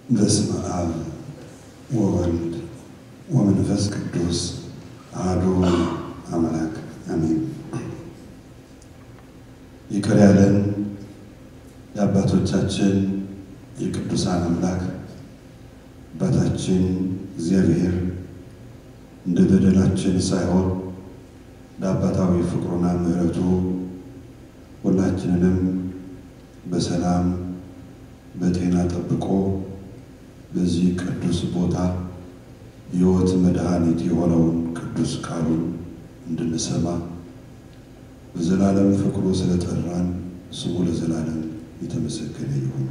በስመ አብ ወወልድ ወመንፈስ ቅዱስ አሐዱ አምላክ አሜን። ይቅር ያለን የአባቶቻችን የቅዱሳን አምላክ አባታችን እግዚአብሔር እንደ በደላችን ሳይሆን እንደ አባታዊ ፍቅሩና ምሕረቱ ሁላችንንም በሰላም በጤና ጠብቆ በዚህ ቅዱስ ቦታ ሕይወት መድኃኒት የሆነውን ቅዱስ ቃሉን እንድንሰማ በዘላለም ፍቅሩ ስለጠራን ስሙ ለዘላለም የተመሰገነ ይሁን።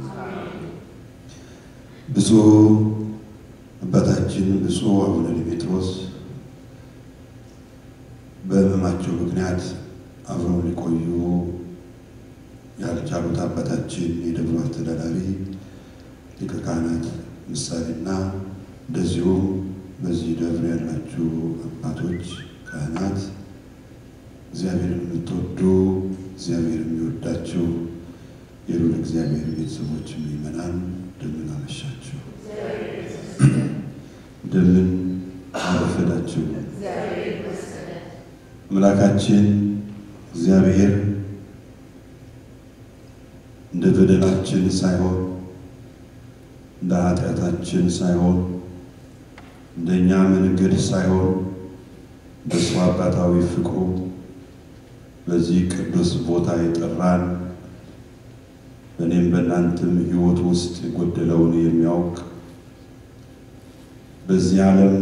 ብፁዕ አባታችን ብፁዕ አቡነ ዲሜጥሮስ በሕመማቸው ምክንያት አብረው ሊቆዩ ያልቻሉት አባታችን የደብሩ አስተዳዳሪ ሊቀ ካህናት ምሳሌና እንደዚሁም በዚህ ደብር ያላችሁ አባቶች ካህናት፣ እግዚአብሔርን የምትወዱ እግዚአብሔር የሚወዳችሁ የሉል እግዚአብሔር ቤተሰቦች ምእመናን እንደምን አመሻችሁ? እንደምን አረፈዳችሁ? አምላካችን እግዚአብሔር እንደ በደላችን ሳይሆን እንደ ኃጢአታችን ሳይሆን እንደኛ መንገድ ሳይሆን በእሱ አባታዊ ፍቅሩ በዚህ ቅዱስ ቦታ የጠራን በእኔም በእናንተም ሕይወት ውስጥ የጎደለውን የሚያውቅ በዚህ ዓለም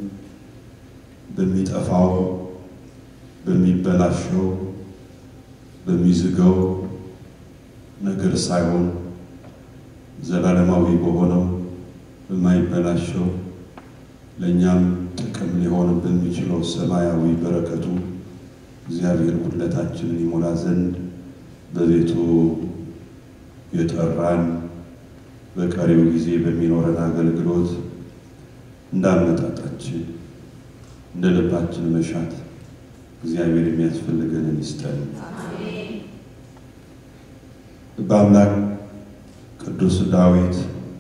በሚጠፋው በሚበላሸው በሚዝገው ነገር ሳይሆን ዘላለማዊ በሆነው በማይበላሸው ለእኛም ጥቅም ሊሆን በሚችለው ሰማያዊ በረከቱ እግዚአብሔር ጉድለታችንን ይሞላ ዘንድ በቤቱ የጠራን በቀሪው ጊዜ በሚኖረን አገልግሎት እንዳመጣጣችን እንደ ልባችን መሻት እግዚአብሔር የሚያስፈልገንን ይስጠን። በአምላክ ቅዱስ ዳዊት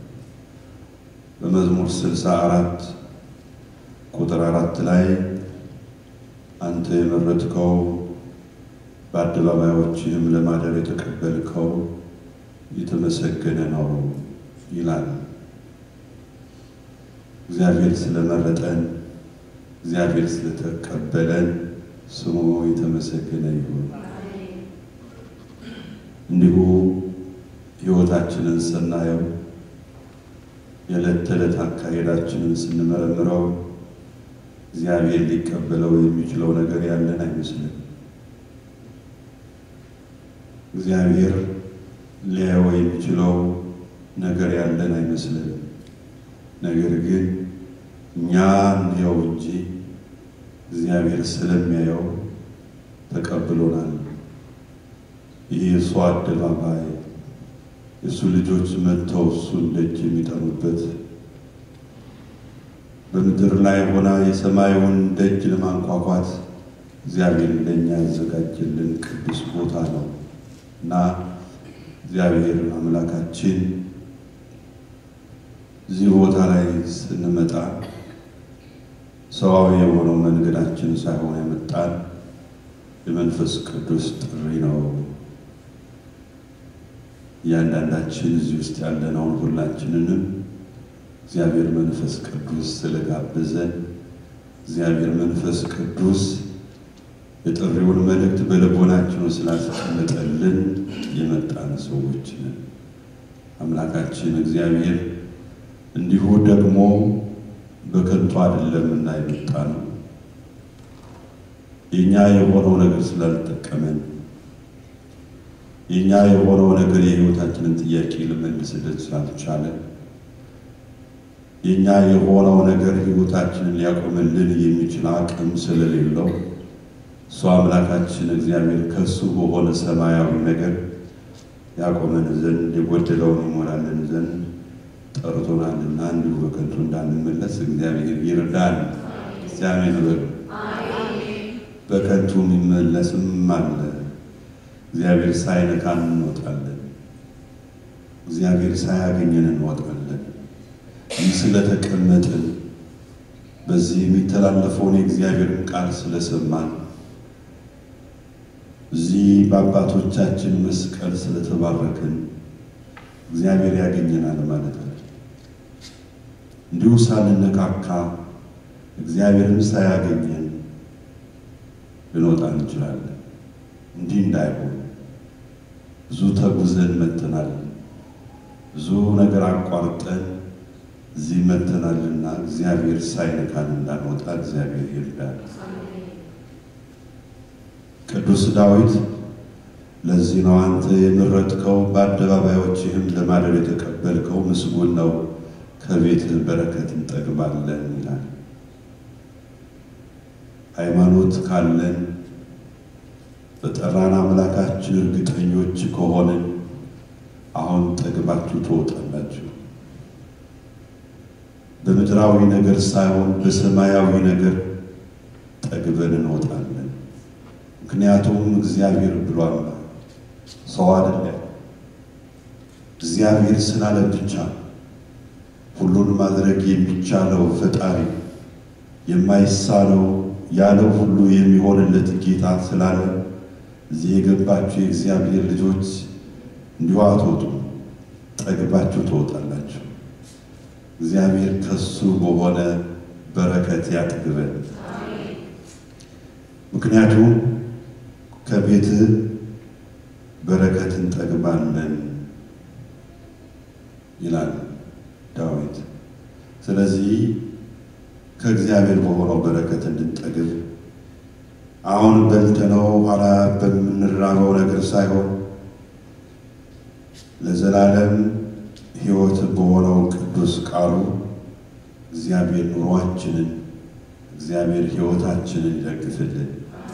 በመዝሙር ስልሳ አራት ቁጥር አራት ላይ አንተ የመረጥከው በአደባባዮችህም ለማደር የተቀበልከው የተመሰገነ ነው ይላል። እግዚአብሔር ስለመረጠን እግዚአብሔር ስለተቀበለን ስሙ የተመሰገነ ይሁን። እንዲሁ ሕይወታችንን ስናየው የዕለት ተዕለት አካሄዳችንን ስንመረምረው እግዚአብሔር ሊቀበለው የሚችለው ነገር ያለን አይመስልም። እግዚአብሔር ሊያየው የሚችለው ነገር ያለን አይመስልም። ነገር ግን እኛ እንየው እንጂ እግዚአብሔር ስለሚያየው ተቀብሎናል። ይህ የእሱ አደባባይ የእሱ ልጆች መጥተው እሱን ደጅ የሚጠኑበት በምድር ላይ ሆና የሰማዩን ደጅ ለማንኳኳት እግዚአብሔር ለእኛ ያዘጋጀልን ቅዱስ ቦታ ነው እና እግዚአብሔር አምላካችን እዚህ ቦታ ላይ ስንመጣ ሰዋዊ የሆነው መንገዳችን ሳይሆን የመጣን የመንፈስ ቅዱስ ጥሪ ነው። እያንዳንዳችን እዚህ ውስጥ ያለነውን ሁላችንንም እግዚአብሔር መንፈስ ቅዱስ ስለጋበዘን እግዚአብሔር መንፈስ ቅዱስ የጥሪውን መልእክት በልቦናችን ስላስቀመጠልን የመጣን ሰዎች ነን። አምላካችን እግዚአብሔር እንዲሁ ደግሞ በከንቱ አይደለምና የመጣ ነው። የእኛ የሆነው ነገር ስላልጠቀመን የእኛ የሆነው ነገር የሕይወታችንን ጥያቄ ልመልስልን ስላልቻለ የእኛ የሆነው ነገር ሕይወታችንን ሊያቆምልን የሚችል አቅም ስለሌለው እሱ አምላካችን እግዚአብሔር ከእሱ በሆነ ሰማያዊ ነገር ያቆመን ዘንድ የጎደለውን ይሞላልን ዘንድ ጠርቶናልና እንዲሁ በከንቱ እንዳንመለስ እግዚአብሔር ይርዳን። እግዚአብሔር በሉ። በከንቱ የሚመለስም አለ። እግዚአብሔር ሳይነካን እንወጣለን። እግዚአብሔር ሳያገኘን እንወጣለን። ይህ ስለተቀመጥን በዚህ የሚተላለፈውን የእግዚአብሔርን ቃል ስለሰማን እዚህ በአባቶቻችን መስቀል ስለተባረክን እግዚአብሔር ያገኘናል ማለት ነው። እንዲሁ ሳንነካካ እግዚአብሔርን ሳያገኘን ልንወጣ እንችላለን። እንዲህ እንዳይሆን ብዙ ተጉዘን መጥተናል። ብዙ ነገር አቋርጠን እዚህ መጥተናልና እግዚአብሔር ሳይነካን እንዳንወጣ እግዚአብሔር ይርዳል። ቅዱስ ዳዊት ለዚህ ነው አንተ የመረጥከው በአደባባዮችህም ለማደር የተቀበልከው ምስጉን ነው፣ ከቤትህ በረከት እንጠግባለን ይላል። ሃይማኖት ካለን በጠራን አምላካችን እርግጠኞች ከሆንን አሁን ጠግባችሁ ትወጣላችሁ። በምድራዊ ነገር ሳይሆን በሰማያዊ ነገር ጠግበን እንወጣለን። ምክንያቱም እግዚአብሔር ብሏል፣ ሰው አይደለም። እግዚአብሔር ስላለ ብቻ ሁሉን ማድረግ የሚቻለው ፈጣሪ የማይሳነው ያለው ሁሉ የሚሆንለት ጌታ ስላለ እዚህ የገባችሁ የእግዚአብሔር ልጆች እንዲሁ አትወጡም፣ ጠግባችሁ ትወጣላችሁ። እግዚአብሔር ከሱ በሆነ በረከት ያጥግበን። ምክንያቱም ከቤት በረከት እንጠግባለን ይላል ዳዊት። ስለዚህ ከእግዚአብሔር በሆነው በረከት እንድንጠግብ አሁን በልተነው ኋላ በምንራበው ነገር ሳይሆን ለዘላለም ሕይወት በሆነው ቅዱስ ቃሉ እግዚአብሔር ኑሯችንን እግዚአብሔር ሕይወታችንን ይደግፍልን።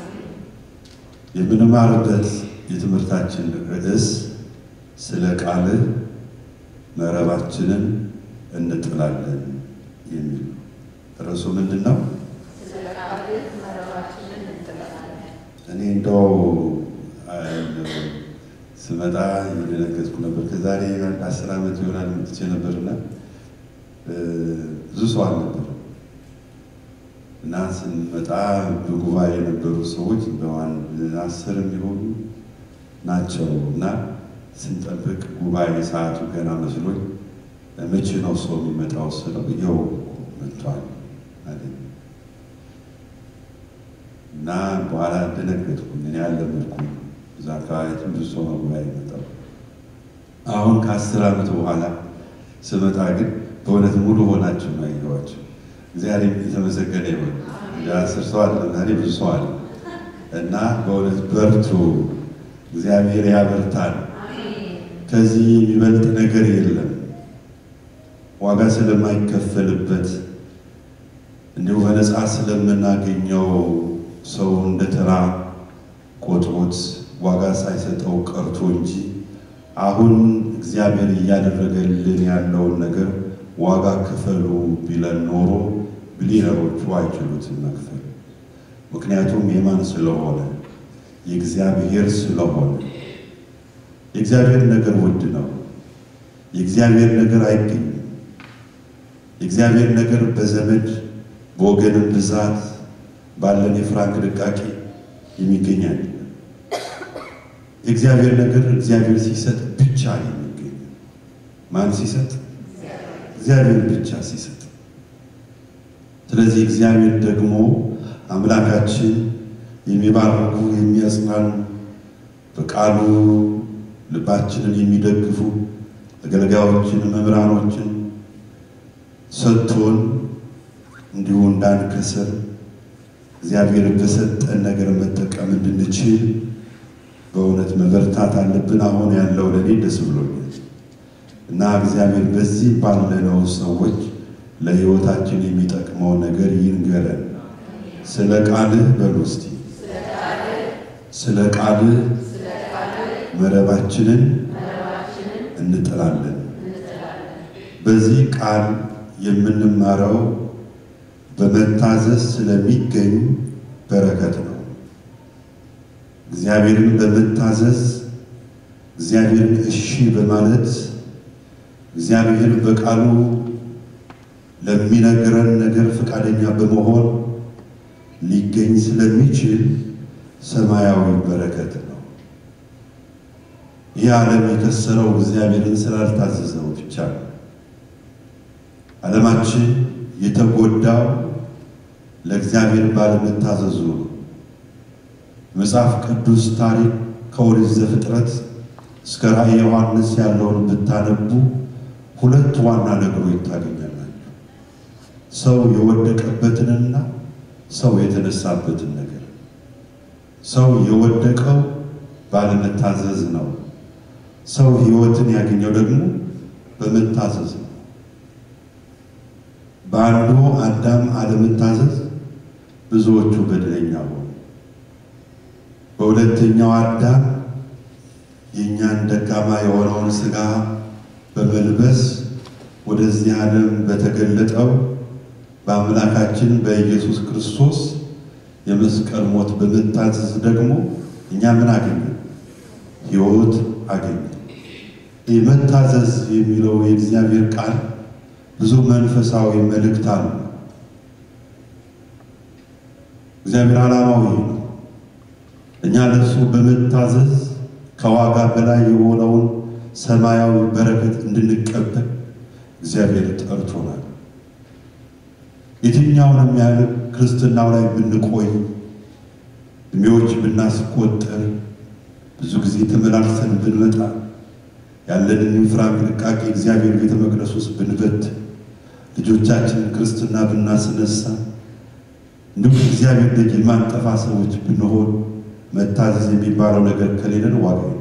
የምንማርበት የትምህርታችን ርዕስ ስለ ቃልህ መረባችንን እንጥላለን የሚል ነው። ርዕሱ ምንድን ነው? እኔ እንደው ስመጣ የደነገጥኩ ነበር። ከዛሬ አንድ አስር ዓመት ይሆናል መጥቼ ነበርና ብዙ ሰው አልነበር እና ስንመጣ በጉባኤ የነበሩ ሰዎች በአንድ አስር የሚሆኑ ናቸው እና ስንጠብቅ ጉባኤ ሰዓቱ ገና መስሎኝ መቼ ነው ሰው የሚመጣው ስለው ይኸው መጥቷል አለኝ እና በኋላ ደነገጥኩኝ። እኔ አልለመድኩም። እዛ አካባቢ ብዙ ሰው ነው ጉባኤ የመጣው። አሁን ከአስር ዓመት በኋላ ስመጣ ግን በእውነት ሙሉ ሆናችሁ ነው ያየኋቸው። እግዚአብሔር የተመሰገነ ይሁን። እንደ አስር ሰው አለ ዛሬ ብዙ ሰው አለ እና በእውነት በርቱ፣ እግዚአብሔር ያበርታል። ከዚህ የሚበልጥ ነገር የለም። ዋጋ ስለማይከፈልበት እንዲሁ በነፃ ስለምናገኘው ሰው እንደ ተራ ቆጥሮት ዋጋ ሳይሰጠው ቀርቶ እንጂ አሁን እግዚአብሔር እያደረገልን ያለውን ነገር ዋጋ ክፈሉ ቢለን ኖሮ ቢሊነሮቹ አይችሉትም መክፈል። ምክንያቱም የማን ስለሆነ የእግዚአብሔር ስለሆነ። የእግዚአብሔር ነገር ውድ ነው። የእግዚአብሔር ነገር አይገኝም። የእግዚአብሔር ነገር በዘመድ በወገንም ብዛት ባለን የፍራንክ ድቃቄ የሚገኝ አይደለም። የእግዚአብሔር ነገር እግዚአብሔር ሲሰጥ ብቻ የሚገኝ ማን ሲሰጥ? እግዚአብሔር ብቻ ሲሰጥ። ስለዚህ እግዚአብሔር ደግሞ አምላካችን የሚባርኩ የሚያጽናኑ፣ በቃሉ ልባችንን የሚደግፉ አገልጋዮችን፣ መምህራኖችን ሰጥቶን እንዲሁ እንዳንከሰር እግዚአብሔር በሰጠን ነገር መጠቀም እንድንችል በእውነት መበርታት አለብን። አሁን ያለው ለኔ ደስ ብሎኛል እና እግዚአብሔር በዚህ ባለነው ሰዎች ለሕይወታችን የሚጠቅመው ነገር ይንገረን። ስለ ቃልህ በሉ እስቲ ስለ ቃልህ መረባችንን እንጥላለን። በዚህ ቃል የምንማረው በመታዘዝ ስለሚገኝ በረከት ነው። እግዚአብሔርን በመታዘዝ እግዚአብሔርን እሺ በማለት እግዚአብሔር በቃሉ ለሚነግረን ነገር ፈቃደኛ በመሆን ሊገኝ ስለሚችል ሰማያዊ በረከት ነው። ይህ ዓለም የከሰረው እግዚአብሔርን ስላልታዘዘው ብቻ ነው። ዓለማችን የተጎዳው ለእግዚአብሔር ባለመታዘዙ ነው። መጽሐፍ ቅዱስ ታሪክ ከኦሪት ዘፍጥረት እስከ ራእየ ዮሐንስ ያለውን ብታነቡ ሁለት ዋና ነገሮች ታገኛላችሁ። ሰው የወደቀበትንና ሰው የተነሳበትን ነገር። ሰው የወደቀው ባለመታዘዝ ነው። ሰው ሕይወትን ያገኘው ደግሞ በመታዘዝ ነው። በአንዱ አዳም አለመታዘዝ ብዙዎቹ በደለኛ ሆኑ። በሁለተኛው አዳም የእኛን ደካማ የሆነውን ሥጋ በመልበስ ወደዚህ ዓለም በተገለጠው በአምላካችን በኢየሱስ ክርስቶስ የመስቀል ሞት በመታዘዝ ደግሞ እኛ ምን አገኘ? ሕይወት አገኘ። የመታዘዝ የሚለው የእግዚአብሔር ቃል ብዙ መንፈሳዊ መልእክት አለ። እግዚአብሔር ዓላማው ይህ ነው። እኛ ለእሱ በመታዘዝ ከዋጋ በላይ የሆነውን ሰማያዊ በረከት እንድንቀበል እግዚአብሔር ጠርቶናል። የትኛውንም ያህል ክርስትናው ላይ ብንቆይ እድሜዎች ብናስቆጠር ብዙ ጊዜ ተመላልሰን ብንመጣ ያለንን ኢንፍራን ጥንቃቄ እግዚአብሔር ቤተ መቅደስ ውስጥ ብንበት ልጆቻችንን ክርስትና ብናስነሳ እንዲሁም እግዚአብሔር ደጅ የማንጠፋ ሰዎች ብንሆን መታዘዝ የሚባለው ነገር ከሌለን ዋጋ የለም።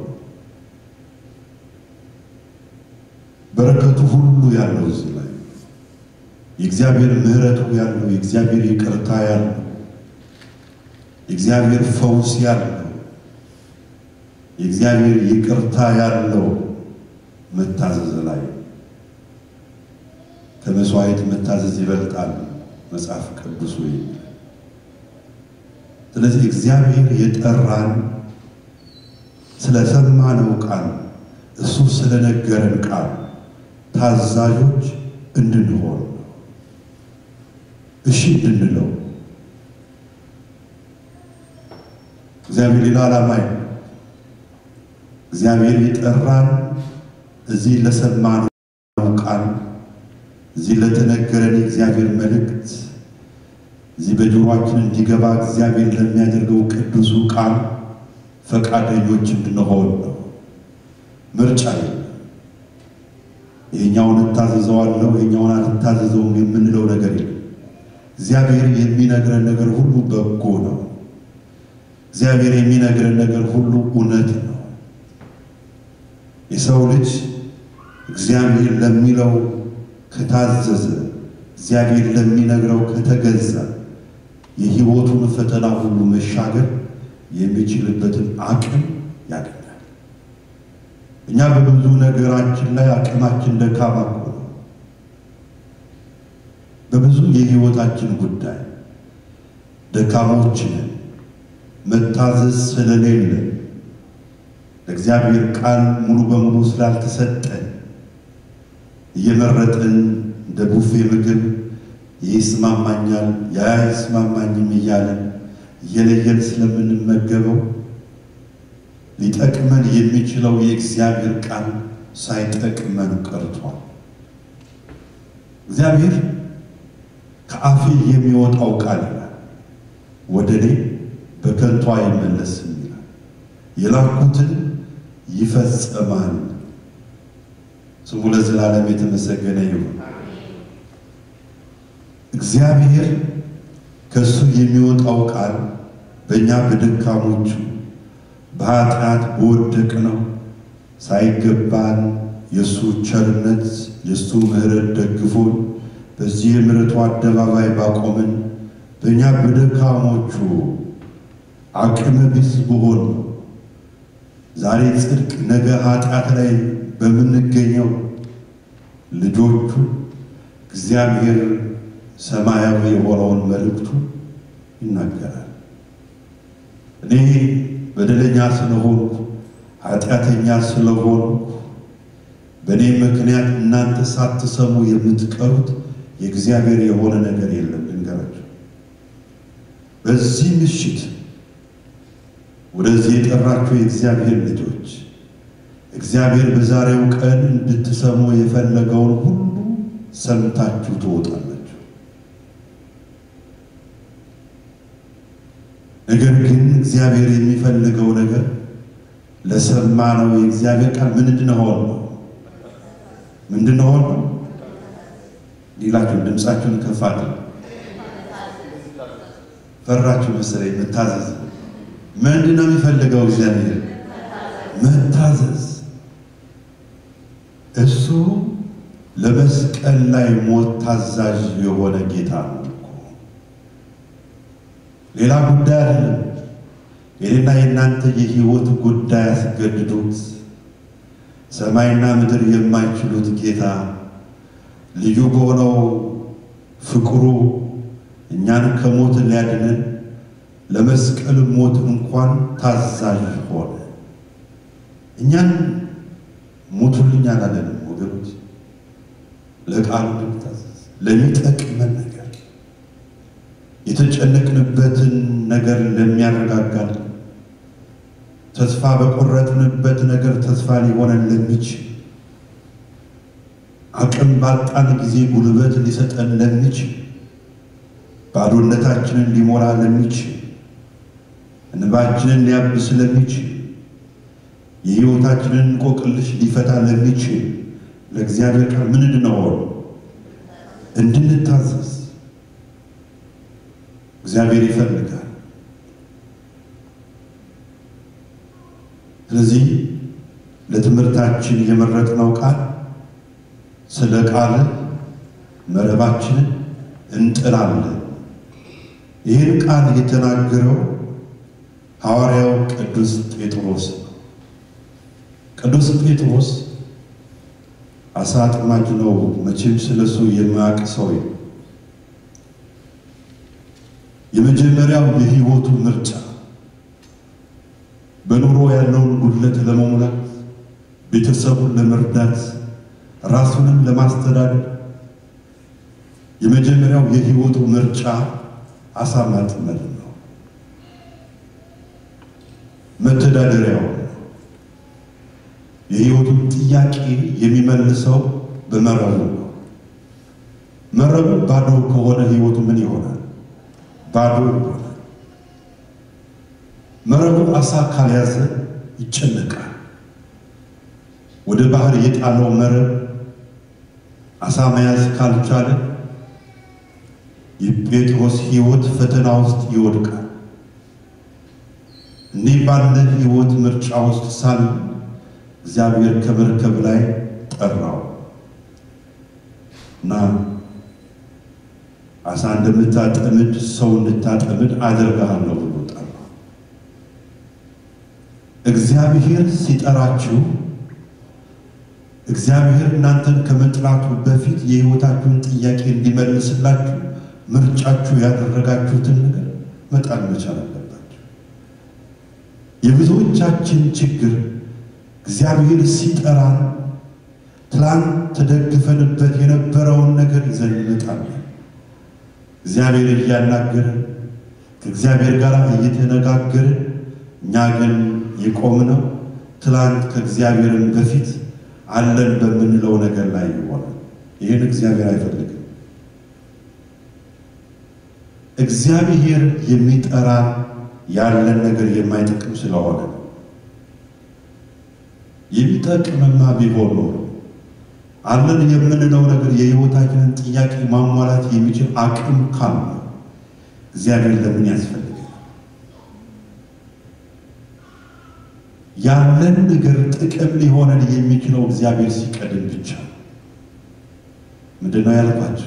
በረከቱ ሁሉ ያለው እዚህ ላይ የእግዚአብሔር ምሕረቱ ያለው የእግዚአብሔር ይቅርታ ያለው የእግዚአብሔር ፈውስ ያለው የእግዚአብሔር ይቅርታ ያለው መታዘዝ ላይ ከመስዋዕት መታዘዝ ይበልጣል መጽሐፍ ቅዱስ ወይ ስለዚህ እግዚአብሔር የጠራን ስለሰማነው ቃል እሱ ስለነገረን ቃል ታዛዦች እንድንሆን እሺ እንድንለው እግዚአብሔር ሌላ ዓላማ እግዚአብሔር የጠራን እዚህ ለሰማነው ቃል እዚህ ለተነገረን የእግዚአብሔር መልእክት እዚህ በጆሮአችን እንዲገባ እግዚአብሔር ለሚያደርገው ቅዱሱ ቃል ፈቃደኞች እንድንሆን ነው። ምርጫ የለም። ይሄኛውን እታዘዘዋለሁ ይሄኛውን አልታዘዘውም የምንለው ነገር የለም። እግዚአብሔር የሚነግረን ነገር ሁሉ በጎ ነው። እግዚአብሔር የሚነግረን ነገር ሁሉ እውነት ነው። የሰው ልጅ እግዚአብሔር ለሚለው ከታዘዘ፣ እግዚአብሔር ለሚነግረው ከተገዛ የሕይወቱን ፈተና ሁሉ መሻገር የሚችልበትን አቅም ያገኛል። እኛ በብዙ ነገራችን ላይ አቅማችን ደካማ እኮ ነው። በብዙ የሕይወታችን ጉዳይ ደካሞች ነን። መታዘዝ ስለሌለ ለእግዚአብሔር ቃል ሙሉ በሙሉ ስላልተሰጠን እየመረጥን እንደ ቡፌ ምግብ ይስማማኛል፣ ያ ይስማማኝም እያለን እየለየን ስለምንመገበው ሊጠቅመን የሚችለው የእግዚአብሔር ቃል ሳይጠቅመን ቀርቷል። እግዚአብሔር ከአፌ የሚወጣው ቃል ይላል ወደ እኔ በከንቱ አይመለስም ይላል፣ የላኩትን ይፈጸማል። ስሙ ለዘላለም የተመሰገነ ይሁን። እግዚአብሔር ከእሱ የሚወጣው ቃል በእኛ በደካሞቹ በኃጢአት በወደቅ ነው ሳይገባን የእሱ ቸርነት የእሱ ምሕረት ደግፎን በዚህ የምሕረቱ አደባባይ ባቆምን በእኛ በደካሞቹ አቅመ ቢስ በሆን ዛሬ ጽድቅ ነገ ኃጢአት ላይ በምንገኘው ልጆቹ እግዚአብሔር ሰማያዊ የሆነውን መልእክቱ ይናገራል። እኔ በደለኛ ስለሆንኩ ኃጢአተኛ ስለሆንኩ በእኔ ምክንያት እናንተ ሳትሰሙ የምትቀሩት የእግዚአብሔር የሆነ ነገር የለም። ልንገራቸው፣ በዚህ ምሽት ወደዚህ የጠራችሁ የእግዚአብሔር ልጆች እግዚአብሔር በዛሬው ቀን እንድትሰሙ የፈለገውን ሁሉ ሰምታችሁ ትወጣላችሁ። ነገር ግን እግዚአብሔር የሚፈልገው ነገር ለሰማነው የእግዚአብሔር ቃል ምንድን ሆን ነው ምንድን ሆን ነው ሌላችሁ ድምፃችሁን ከፍ አድርጉ። ፈራችሁ መሰለኝ። መታዘዝ ምንድን ነው የሚፈልገው እግዚአብሔር? መታዘዝ። እሱ ለመስቀል ላይ ሞት ታዛዥ የሆነ ጌታ ነው እኮ ሌላ ጉዳይ አይደለም። የኔና የእናንተ የህይወት ጉዳይ አስገድዶት ሰማይና ምድር የማይችሉት ጌታ ልዩ በሆነው ፍቅሩ እኛን ከሞት ሊያድነን ለመስቀል ሞት እንኳን ታዛዥ ሆነ። እኛን ሞቱልኝ አላለንም ወገኖች፣ ለቃሉ እንድንታዘዝ ለሚጠቅመን ነገር የተጨነቅንበትን ነገር ለሚያረጋጋን ተስፋ በቆረጥንበት ነገር ተስፋ ሊሆነን ለሚችል አቅም ባጣን ጊዜ ጉልበት ሊሰጠን ለሚችል ባዶነታችንን ሊሞላ ለሚችል እንባችንን ሊያብስ ለሚችል የሕይወታችንን እንቆቅልሽ ሊፈታ ለሚችል ለእግዚአብሔር ቃል ምንድን ነው እንድንታዘዝ እግዚአብሔር ይፈልጋል። ስለዚህ ለትምህርታችን የመረጥነው ቃል ስለ ቃል መረባችንን እንጥላለን። ይህን ቃል የተናገረው ሐዋርያው ቅዱስ ጴጥሮስ ነው። ቅዱስ ጴጥሮስ አሳ አጥማጅ ነው። መቼም ስለሱ የማያውቅ ሰው የመጀመሪያው የሕይወቱ ምርጫ በኑሮ ያለውን ጉድለት ለመሙላት ቤተሰቡን ለመርዳት ራሱንም ለማስተዳደር የመጀመሪያው የሕይወቱ ምርጫ አሳ ማጥመድ ነው። መተዳደሪያው የሕይወቱን ጥያቄ የሚመልሰው በመረቡ ነው። መረቡ ባዶ ከሆነ ሕይወቱ ምን ይሆናል? ባዶ ይሆናል። መረቡ አሳ ካልያዘ ይጨነቃል። ወደ ባህር የጣለው መረብ አሳ መያዝ ካልቻለ የጴጥሮስ ሕይወት ፈተና ውስጥ ይወድቃል። እንዲህ ባለ ሕይወት ምርጫ ውስጥ ሳለ እግዚአብሔር ከመርከብ ላይ ጠራው እና አሳ እንደምታጠምድ ሰው እንድታጠምድ አደርግሃለሁ ብሎ ጠራው። እግዚአብሔር ሲጠራችሁ እግዚአብሔር እናንተን ከመጥራቱ በፊት የሕይወታችሁን ጥያቄ እንዲመልስላችሁ ምርጫችሁ ያደረጋችሁትን ነገር መጣል መቻል አለባችሁ። የብዙዎቻችን ችግር እግዚአብሔር ሲጠራን ትላንት ተደግፈንበት የነበረውን ነገር ይዘን እንመጣለን። እግዚአብሔር እያናገርን ከእግዚአብሔር ጋር እየተነጋገርን እኛ ግን የቆምነው ትላንት ከእግዚአብሔርን በፊት አለን በምንለው ነገር ላይ ይሆናል። ይህን እግዚአብሔር አይፈልግም። እግዚአብሔር የሚጠራ ያለን ነገር የማይጠቅም ስለሆነ የሚጠቅምማ ቢሆን ኖሮ አለን የምንለው ነገር የሕይወታችንን ጥያቄ ማሟላት የሚችል አቅም ካለ እግዚአብሔር ለምን ያስፈልጋል? ያለን ነገር ጥቅም ሊሆነን የሚችለው እግዚአብሔር ሲቀድም ብቻ ነው። ምንድን ነው ያልኳቸው?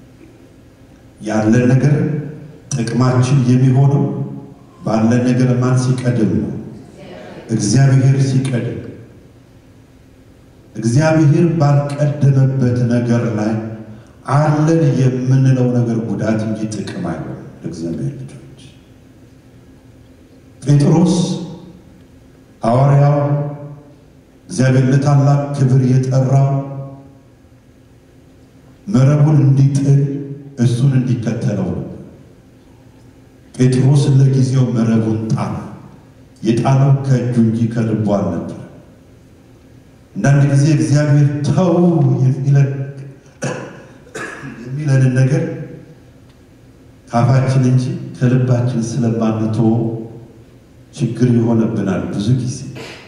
ያለን ነገር ጥቅማችን የሚሆነው ባለን ነገር ማን ሲቀድም ነው? እግዚአብሔር ሲቀድም። እግዚአብሔር ባልቀደመበት ነገር ላይ አለን የምንለው ነገር ጉዳት እንጂ ጥቅም አይሆንም። ለእግዚአብሔር ልጆች ጴጥሮስ ሐዋርያው እግዚአብሔር ለታላቅ ክብር የጠራው መረቡን እንዲጥል እሱን እንዲከተለው ነበር። ጴጥሮስ ለጊዜው መረቡን ጣለ። የጣለው ከእጁ እንጂ ከልቡ አልነበር። አንዳንድ ጊዜ እግዚአብሔር ተው የሚለንን ነገር ካፋችን እንጂ ከልባችን ስለማንተው ችግር ይሆነብናል። ብዙ ጊዜ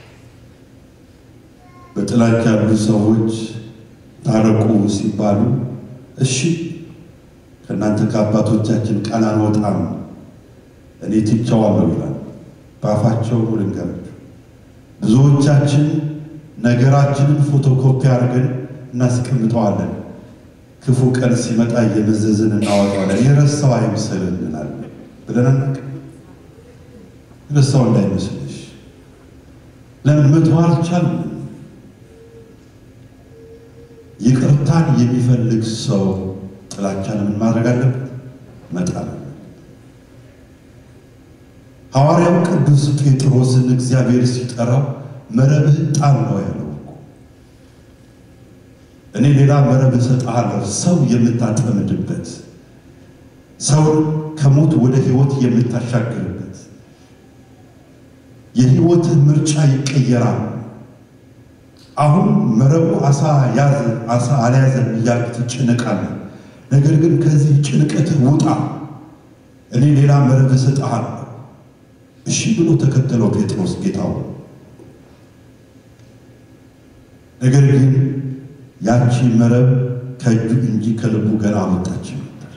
በጥላቻ ያሉ ሰዎች ታረቁ ሲባሉ እሺ ከእናንተ ከአባቶቻችን ቃል አንወጣም እኔ ትቼዋለሁ ይላል። በአፋቸው ልንገራችሁ፣ ብዙዎቻችን ነገራችንን ፎቶኮፒ አድርገን እናስቀምጠዋለን። ክፉ ቀን ሲመጣ እየመዘዝን እናወጣዋለን። የረሳው አይምሰልን እንላለን ብለን አናውቅም። ረሳው እንዳይመስልሽ። ለምን መተው አልቻልንም? ይቅርታን የሚፈልግ ሰው ጥላቻን ምን ማድረግ አለበት? መጣል። ሐዋርያው ቅዱስ ጴጥሮስን እግዚአብሔር ሲጠራው መረብህ ጣል ነው ያለው። እኔ ሌላ መረብ እሰጥሃለሁ፣ ሰው የምታጠምድበት፣ ሰውን ከሞት ወደ ሕይወት የምታሻግርበት፣ የሕይወትህ ምርጫ ይቀየራል። አሁን መረቡ አሳ ያዘ አሳ አልያዘም እያልክ ትጨነቃለህ። ነገር ግን ከዚህ ጭንቀትህ ውጣ፣ እኔ ሌላ መረብ እሰጥሃለሁ። እሺ ብሎ ተከተለው ጴጥሮስ ጌታው። ነገር ግን ያቺ መረብ ከእጁ እንጂ ከልቡ ገና አልወጣችም ነበር።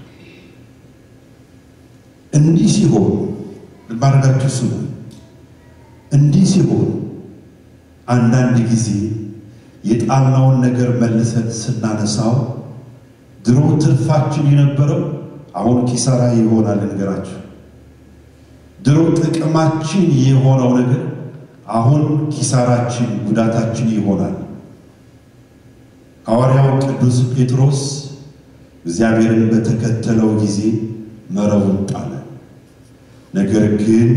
እንዲህ ሲሆን ልባርጋችሁ ስሙ። እንዲህ ሲሆን አንዳንድ ጊዜ የጣልነውን ነገር መልሰን ስናነሳው ድሮ ትርፋችን የነበረው አሁን ኪሳራ ይሆናል። ነገራችሁ ድሮ ጥቅማችን የሆነው ነገር አሁን ኪሳራችን፣ ጉዳታችን ይሆናል። ሐዋርያው ቅዱስ ጴጥሮስ እግዚአብሔርን በተከተለው ጊዜ መረቡን ጣለ። ነገር ግን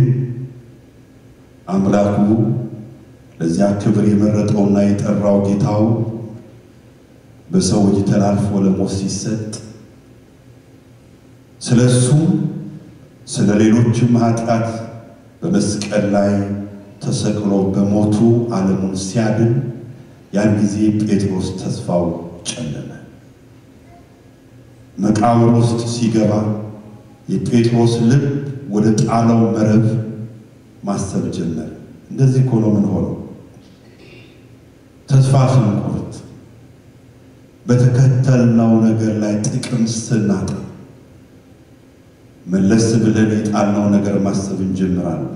አምላኩ ለዚያ ክብር የመረጠውና የጠራው ጌታው በሰው እጅ ተላልፎ ለሞት ሲሰጥ ስለ እሱም ስለ ሌሎችም ኃጢአት በመስቀል ላይ ተሰቅሎ በሞቱ ዓለሙን ሲያድን ያን ጊዜ ጴጥሮስ ተስፋው ጨለመ። መቃብር ውስጥ ሲገባ የጴጥሮስ ልብ ወደ ጣለው መረብ ማሰብ ጀመረ። እንደዚህ እኮ ነው ምን ሆነው ተስፋ ስንቆርጥ በተከተልነው ነገር ላይ ጥቅም ስናጣ መለስ ብለን የጣልነው ነገር ማሰብ እንጀምራለን።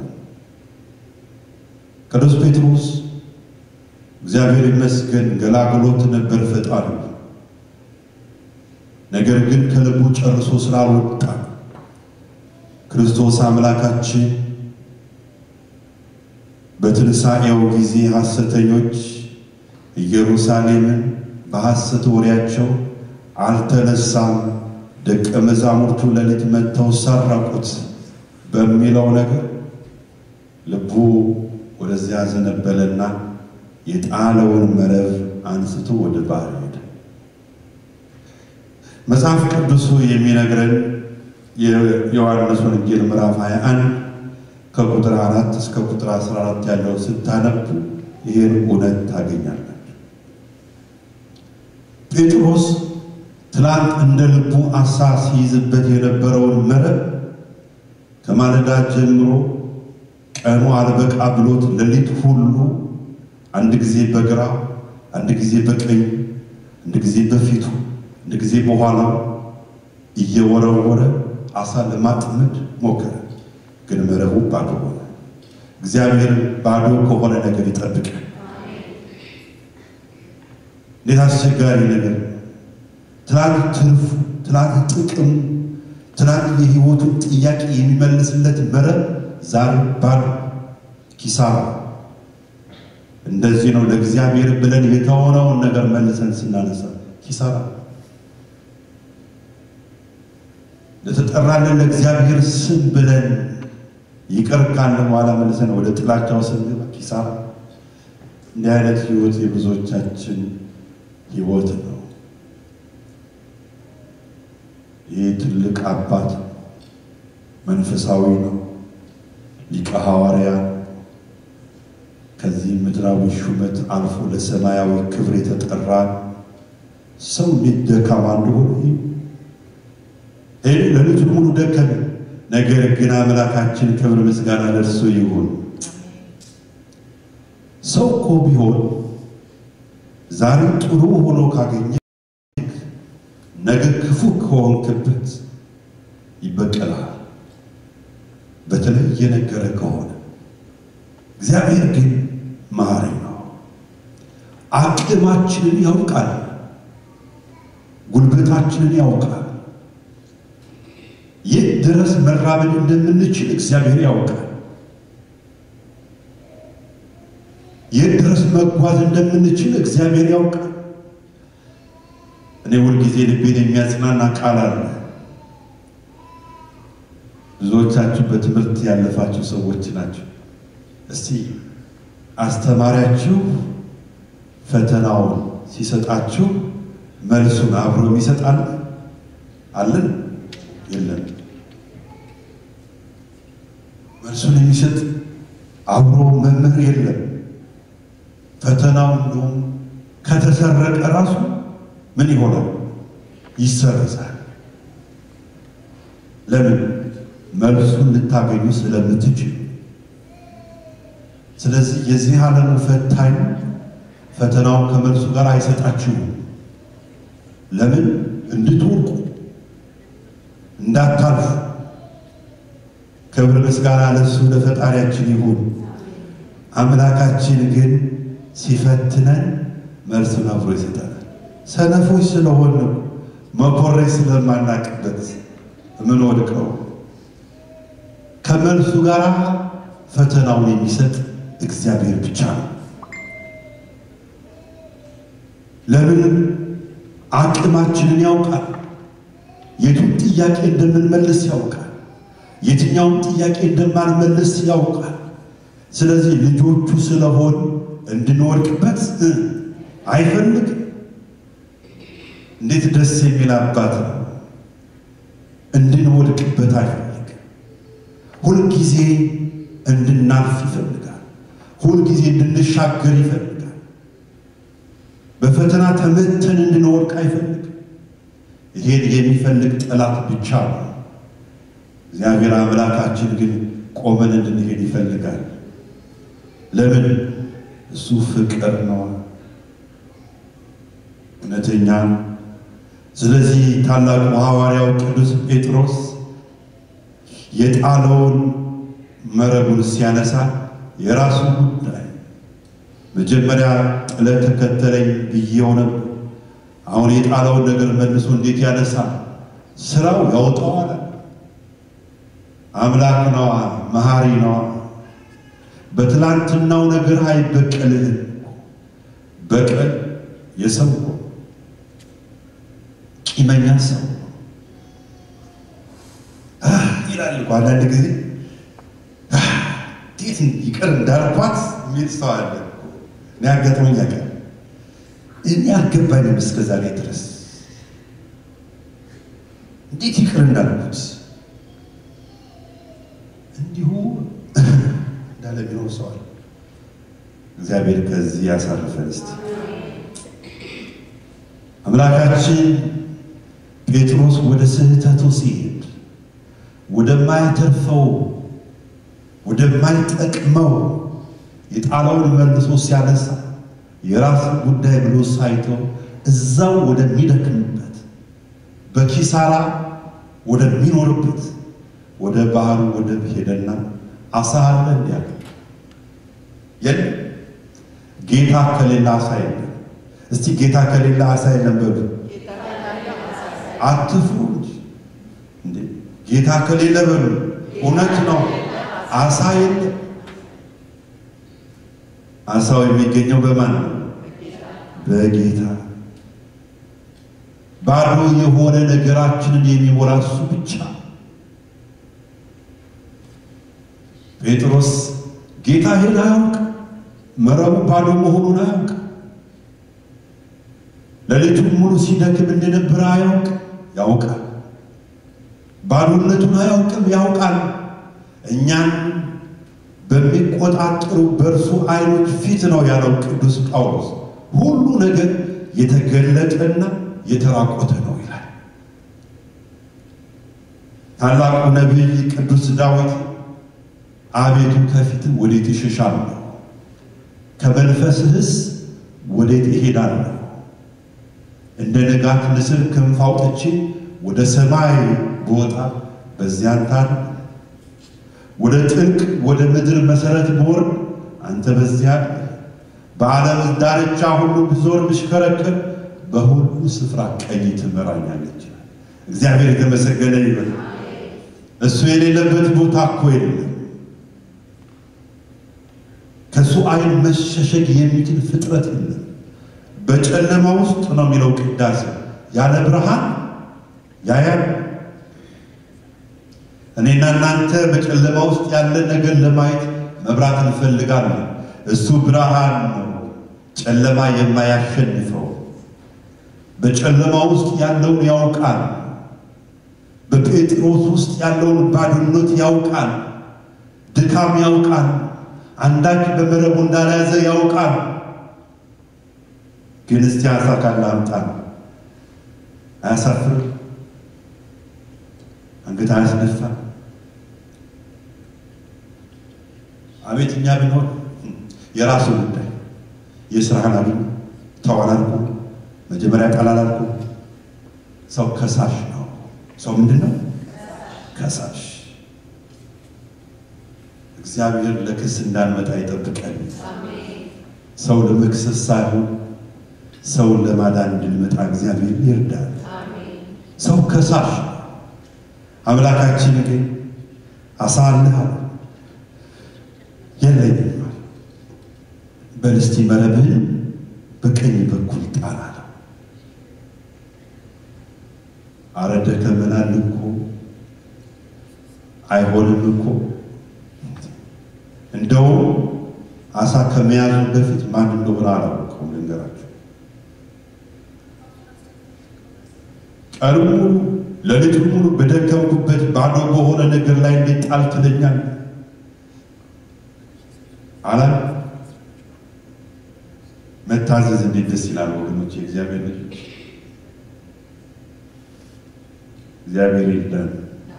ቅዱስ ጴጥሮስ እግዚአብሔር ይመስገን ገላግሎት ነበር ፈጣሪ። ነገር ግን ከልቡ ጨርሶ ስላልወጣ ክርስቶስ አምላካችን በትንሣኤው ጊዜ ሐሰተኞች ኢየሩሳሌምን በሐሰት ወሬያቸው አልተነሳም፣ ደቀ መዛሙርቱ ሌሊት መጥተው ሰረቁት በሚለው ነገር ልቡ ወደዚያ ዘነበለና የጣለውን መረብ አንስቶ ወደ ባህር ሄደ። መጽሐፍ ቅዱሱ የሚነግረን የዮሐንስ ወንጌል ምዕራፍ 21 ከቁጥር አራት እስከ ቁጥር 14 ያለው ስታነቡ ይህን እውነት ታገኛላችሁ። ጴጥሮስ ትላንት እንደ ልቡ አሳ ሲይዝበት የነበረውን መረብ ከማለዳ ጀምሮ ቀኑ አልበቃ ብሎት ሌሊት ሁሉ አንድ ጊዜ በግራ አንድ ጊዜ በቀኝ አንድ ጊዜ በፊቱ አንድ ጊዜ በኋላው እየወረወረ አሳ ለማጥመድ ሞከረ። ግን መረቡ ባዶ ሆነ። እግዚአብሔር ባዶ ከሆነ ነገር ይጠብቃል። እንዴት አስቸጋሪ ነገር! ትላንት ትርፉ፣ ትላንት ጥቅሙ፣ ትላንት የሕይወቱን ጥያቄ የሚመልስለት መረብ ዛሬ ባዶ ኪሳራ። እንደዚህ ነው ለእግዚአብሔር ብለን የተሆነውን ነገር መልሰን ስናነሳ ኪሳራ። ለተጠራለን ለእግዚአብሔር ስም ብለን ይቅር ካልን በኋላ መልሰን ወደ ጥላቻው ስንገባ ኪሳራ። እንዲህ አይነት ህይወት የብዙዎቻችን ህይወት ነው። ይህ ትልቅ አባት መንፈሳዊ ነው፣ ሊቀ ሐዋርያ ከዚህ ምድራዊ ሹመት አልፎ ለሰማያዊ ክብር የተጠራ ሰው እንዴት ደካማ እንደሆነ ይህ ሌሊቱን ሙሉ ደከመ። ነገር ግን አምላካችን ክብር ምስጋና ለእርሱ ይሁን። ሰው እኮ ቢሆን ዛሬ ጥሩ ሆኖ ካገኘ ነገ ክፉ ከሆንክበት ይበቀላል። በተለይ የነገረ ከሆነ እግዚአብሔር ግን መሐሪ ነው። አቅማችንን ያውቃል። ጉልበታችንን ያውቃል። የት ድረስ መራመድ እንደምንችል እግዚአብሔር ያውቃል። የት ድረስ መጓዝ እንደምንችል እግዚአብሔር ያውቃል። እኔ ሁልጊዜ ልቤን የሚያጽናና ቃል አለ። ብዙዎቻችሁ በትምህርት ያለፋችሁ ሰዎች ናቸው። እስቲ አስተማሪያችሁ ፈተናውን ሲሰጣችሁ መልሱን አብሮ የሚሰጣል አለን? የለም። መልሱን የሚሰጥ አብሮ መምህር የለም። ፈተናው እንደውም ከተሰረቀ ራሱ ምን ይሆናል? ይሰረዛል። ለምን? መልሱን ልታገኙ ስለምትችል። ስለዚህ የዚህ ዓለሙ ፈታኝ ፈተናውን ከመልሱ ጋር አይሰጣችሁም። ለምን? እንድትወርቁ እንዳታልፉ። ክብር ምስጋና ለእሱ ለፈጣሪያችን ይሁን። አምላካችን ግን ሲፈትነን መልሱን አብሮ ይሰጠናል። ሰነፎች ስለሆን መኮረጅ ስለማናቅበት የምንወድቀው ከመልሱ ጋር ፈተናውን የሚሰጥ እግዚአብሔር ብቻ ነው። ለምን? አቅማችንን ያውቃል። የቱን ጥያቄ እንደምንመልስ ያውቃል። የትኛውን ጥያቄ እንደማንመልስ ያውቃል። ስለዚህ ልጆቹ ስለሆን እንድንወድቅበት አይፈልግም። እንዴት ደስ የሚል አባት ነው! እንድንወድቅበት አይፈልግም። ሁልጊዜ እንድናልፍ ይፈልጋል። ሁልጊዜ እንድንሻገር ይፈልጋል። በፈተና ተመተን እንድንወድቅ አይፈልግም። ይሄን የሚፈልግ ጠላት ብቻ ነው። እግዚአብሔር አምላካችን ግን ቆመን እንድንሄድ ይፈልጋል። ለምን? እሱ ፍቅር ነው፣ እውነተኛ። ስለዚህ ታላቁ ሐዋርያው ቅዱስ ጴጥሮስ የጣለውን መረቡን ሲያነሳ የራሱ ጉዳይ መጀመሪያ ጥለ ተከተለኝ ብዬው ነበር። አሁን የጣለውን ነገር መልሶ እንዴት ያነሳ? ስራው ያውጣዋል። አምላክ ነዋ፣ መሐሪ ነዋ። በትላንትናው ነገር አይበቀልህም። በቀል የሰው ቂመኛ ሰው ይላል እኮ አንዳንድ ጊዜ እንዴት ይቅር እንዳልኳት የሚል ሰው አለ። እኔ አጋጥሞኝ ያውቃል። እኔ አልገባኝም እስከ ዛሬ ድረስ እንዴት ይቅር እንዳልኩት እንዲሁ እንዳለ ቢኖር ሰው አለ። እግዚአብሔር ከዚህ ያሳርፈን። እስቲ አምላካችን ጴጥሮስ ወደ ስህተቱ ሲሄድ ወደማያተርፈው ወደማይጠቅመው የጣለውን መልሶ ሲያነሳ የራስ ጉዳይ ብሎ ሳይተው እዛው ወደሚደክምበት በኪሳራ ወደሚኖርበት ወደ ባህሩ ወደብ ሄደና አሳ አለ እንዲያለ የለም። ጌታ ከሌላ አሳ የለም። እስቲ ጌታ ከሌላ አሳ የለም በሉ። አትፍሩ እንጂ ጌታ ከሌለ በሉ። እውነት ነው፣ አሳ የለም። አሳው የሚገኘው በማን ነው? በጌታ። ባዶ የሆነ ነገራችንን የሚሞላ እሱ ብቻ። ጴጥሮስ ጌታ ይህን አያውቅ፣ መረቡ ባዶ መሆኑን አያውቅ፣ ሌሊቱን ሙሉ ሲደክም እንደነበረ አያውቅ። ያውቃል። ባዶነቱን አያውቅም፣ ያውቃል። እኛን በሚቆጣጠሩ በእርሱ ዓይኖች ፊት ነው ያለው ቅዱስ ጳውሎስ። ሁሉ ነገር የተገለጠና የተራቆተ ነው ይላል። ታላቁ ነቢይ ቅዱስ ዳዊት አቤቱ ከፊት ወዴት እሸሻለሁ? ከመንፈስህስ ወዴት እሄዳለሁ? እንደ ንጋት ንስር ክንፍ አውጥቼ ወደ ሰማይ ብወጣ በዚያን ታል ወደ ጥልቅ ወደ ምድር መሰረት ብወርድ አንተ በዚያ በዓለም ዳርቻ ሁሉ ብዞር ብሽከረከር በሁሉ ስፍራ ቀኝ ትመራኛለች። እግዚአብሔር የተመሰገነ ይበል። እሱ የሌለበት ቦታ እኮ የለም። ከእሱ ዓይን መሸሸግ የሚችል ፍጥረት የለም። በጨለማ ውስጥ ነው የሚለው ቅዳሴ ያለ ብርሃን ያያል። እኔና እናንተ በጨለማ ውስጥ ያለን ነገር ለማየት መብራት እንፈልጋለን። እሱ ብርሃን ነው፣ ጨለማ የማያሸንፈው። በጨለማ ውስጥ ያለውን ያውቃል። በጴጥሮስ ውስጥ ያለውን ባዶነት ያውቃል። ድካም ያውቃል። አንዳች በመረቡ እንዳልያዘ ያውቃል። ግን እስቲ አሳ ካለ አምጣ አያሳፍር? አንገት አያስደፋ? አቤት እኛ ብንሆን የራሱ ጉዳይ የስራህን አግኝ ተዋላልኩ መጀመሪያ ቃል አላልኩ። ሰው ከሳሽ ነው። ሰው ምንድን ነው? ከሳሽ። እግዚአብሔር ለክስ እንዳንመጣ ይጠብቀን። ሰው ለመክሰስ ሳይሆን ሰውን ለማዳን እንድንመጣ እግዚአብሔር ይርዳል። ሰው ከሳሽ ነው። አምላካችን ግን አሳልሃል የለኝም በል እስቲ መረብህን በቀኝ በኩል ጣል አለው። አረ ደከመናል እኮ አይሆንም እኮ እንደውም አሳ ከመያዙ በፊት ማን እንደሆነ አላወቀውም። ልንገራችሁ ቀኑ ሙሉ ሌሊቱን ሙሉ በደከምኩበት ባዶ በሆነ ነገር ላይ እንዴት ጣል ትለኛል አላ መታዘዝ እንዴት ደስ ይላል ወገኖች፣ የእግዚአብሔር ልጆች እግዚአብሔር ይርዳን።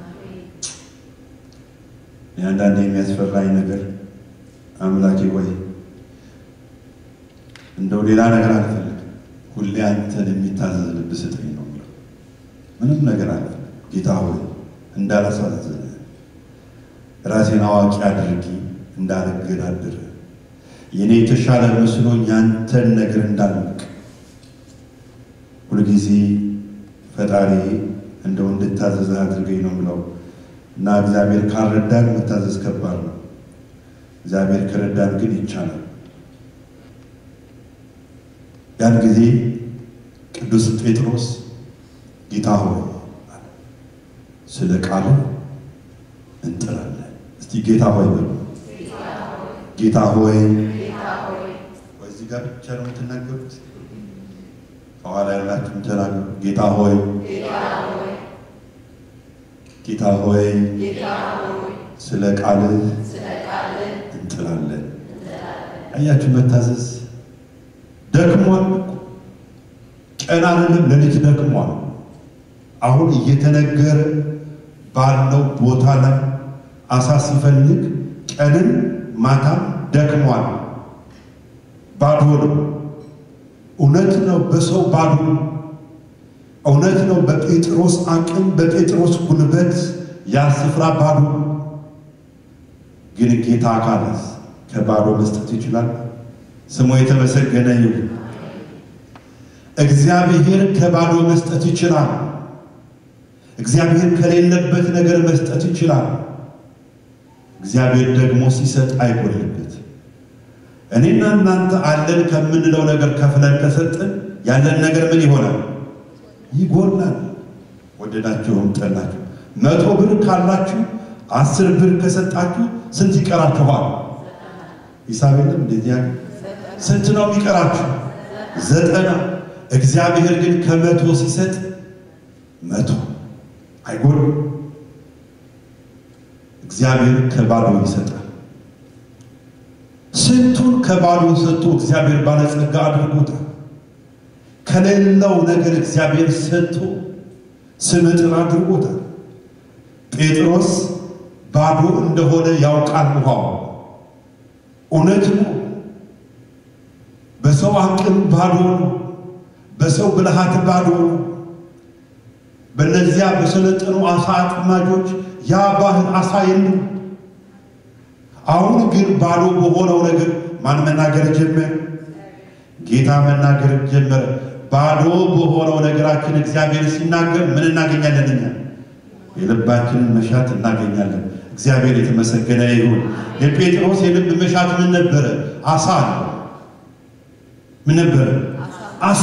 አንዳንድ የሚያስፈራኝ ነገር አምላኬ ወይ እንደው ሌላ ነገር አልፈልግም፣ ሁሌ አንተን የሚታዘዝ ልብ ስጠኝ ነው የምለው። ምንም ነገር አልፈልግም ጌታ ሆይ እንዳላሳዝን ራሴን አዋቂ አድርጊ እንዳልገዳድር የኔ የተሻለ መስሎኝ ያንተን ነገር እንዳልቅ ሁልጊዜ ፈጣሪ እንደው እንድታዘዝህ አድርገኝ ነው የምለው እና እግዚአብሔር ካልረዳን መታዘዝ ከባድ ነው። እግዚአብሔር ከረዳን ግን ይቻላል። ያን ጊዜ ቅዱስ ጴጥሮስ ጌታ ሆይ ስለ ቃሉ እንጥራለን። እስቲ ጌታ ሆይ በሉ። ጌታ ሆይ እዚህ ጋር ብቻ ነው የምትናገሩት? ከኋላ ያላችሁም ተናገሩ። ጌታ ሆይ ጌታ ሆይ ስለ ቃልህ እንጥላለን። አያችሁ መታዘዝ ደክሟል። ቀን አይደለም ሌሊት ደክሟል። አሁን እየተነገረ ባለው ቦታ ላይ አሳ ሲፈልግ ቀንን ማታም ደክሟል። ባዶ ነው። እውነት ነው። በሰው ባዶ እውነት ነው። በጴጥሮስ አቅም በጴጥሮስ ጉልበት ያ ስፍራ ባዶ ግን ጌታ ካለስ ከባዶ መስጠት ይችላል። ስሙ የተመሰገነ ይሁን። እግዚአብሔር ከባዶ መስጠት ይችላል። እግዚአብሔር ከሌለበት ነገር መስጠት ይችላል። እግዚአብሔር ደግሞ ሲሰጥ አይጎልበት። እኔና እናንተ አለን ከምንለው ነገር ከፍለን ከሰጠን ያለን ነገር ምን ይሆናል? ይጎላል። ወደዳችሁም ጠላችሁ፣ መቶ ብር ካላችሁ አስር ብር ከሰጣችሁ ስንት ይቀራችኋል? ሂሳብ የለም እንደዚህ ያለ ስንት ነው የሚቀራችሁ? ዘጠና። እግዚአብሔር ግን ከመቶ ሲሰጥ መቶ አይጎልም። እግዚአብሔር ከባዶ ይሰጣል። ስንቱን ከባዶ ሰጥቶ እግዚአብሔር ባለጸጋ አድርጎታል። ከሌለው ነገር እግዚአብሔር ሰጥቶ ስመጥር አድርጎታል። ጴጥሮስ ባዶ እንደሆነ ያውቃል። ውሃው እውነት ነው። በሰው አቅም ባዶ ነው። በሰው ብልሃት ባዶ ነው። በእነዚያ በሰለጠኑ አሳ አጥማጆች ያ ባህር አሳ የለም። አሁን ግን ባዶ በሆነው ነገር ማን መናገር ጀመረ? ጌታ መናገር ጀመረ። ባዶ በሆነው ነገራችን እግዚአብሔር ሲናገር ምን እናገኛለን? እኛ የልባችንን መሻት እናገኛለን። እግዚአብሔር የተመሰገነ ይሁን። የጴጥሮስ የልብ መሻት ምን ነበረ? አሳ ነው። ምን ነበረ? አሳ።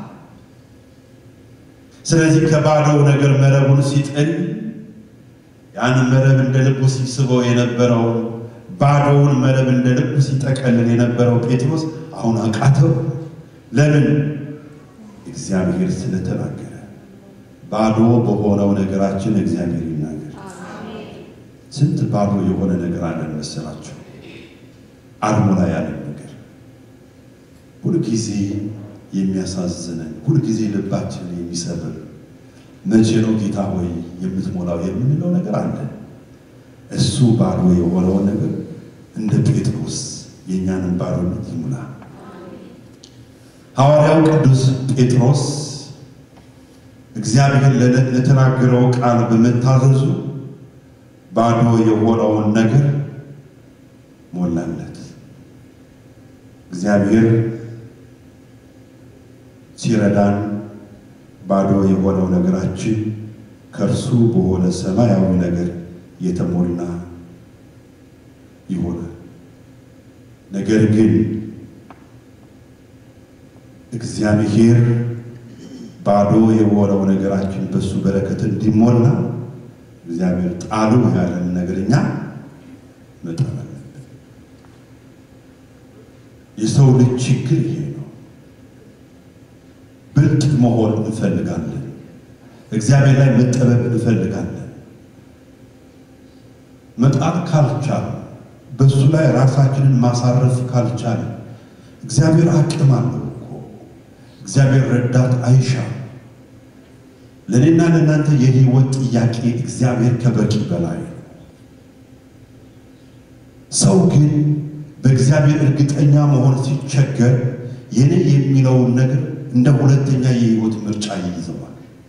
ስለዚህ ከባዶው ነገር መረቡን ሲጥል ያን መረብ እንደ ልቡ ሲስበው የነበረውን ባዶውን መረብ እንደ ልቡ ሲጠቀልል የነበረው ጴጥሮስ አሁን አቃተው። ለምን? እግዚአብሔር ስለተናገረ። ባዶ በሆነው ነገራችን እግዚአብሔር ይናገር። ስንት ባዶ የሆነ ነገር አለን መሰላችሁ? አልሞላ ያለን ነገር ሁልጊዜ የሚያሳዝነን፣ ሁልጊዜ ልባችንን የሚሰብር መቼ ነው ጌታ ሆይ የምትሞላው የምንለው ነገር አለ። እሱ ባዶ የሆነውን ነገር እንደ ጴጥሮስ የእኛንን ባዶነት ይሙላ። ሐዋርያው ቅዱስ ጴጥሮስ እግዚአብሔር ለተናገረው ቃል በመታዘዙ ባዶ የሆነውን ነገር ሞላለት። እግዚአብሔር ሲረዳን ባዶ የሆነው ነገራችን ከእርሱ በሆነ ሰማያዊ ነገር የተሞላ ይሆናል። ነገር ግን እግዚአብሔር ባዶ የሆነው ነገራችን በእሱ በረከት እንዲሞላ እግዚአብሔር ጣሉ ያለን ነገር እኛ መጣል አለብን። የሰው ልጅ ችግር ይሄ ነው። ብልጥ መሆን እንፈልጋለን። እግዚአብሔር ላይ መጠበብ እንፈልጋለን። መጣል ካልቻል በእሱ ላይ ራሳችንን ማሳረፍ ካልቻል እግዚአብሔር አቅም አለው እኮ እግዚአብሔር ረዳት አይሻም። ለእኔና ለእናንተ የህይወት ጥያቄ እግዚአብሔር ከበቂ በላይ ነው። ሰው ግን በእግዚአብሔር እርግጠኛ መሆን ሲቸገር የኔ የሚለውን ነገር እንደ ሁለተኛ የህይወት ምርጫ ይይዘዋል።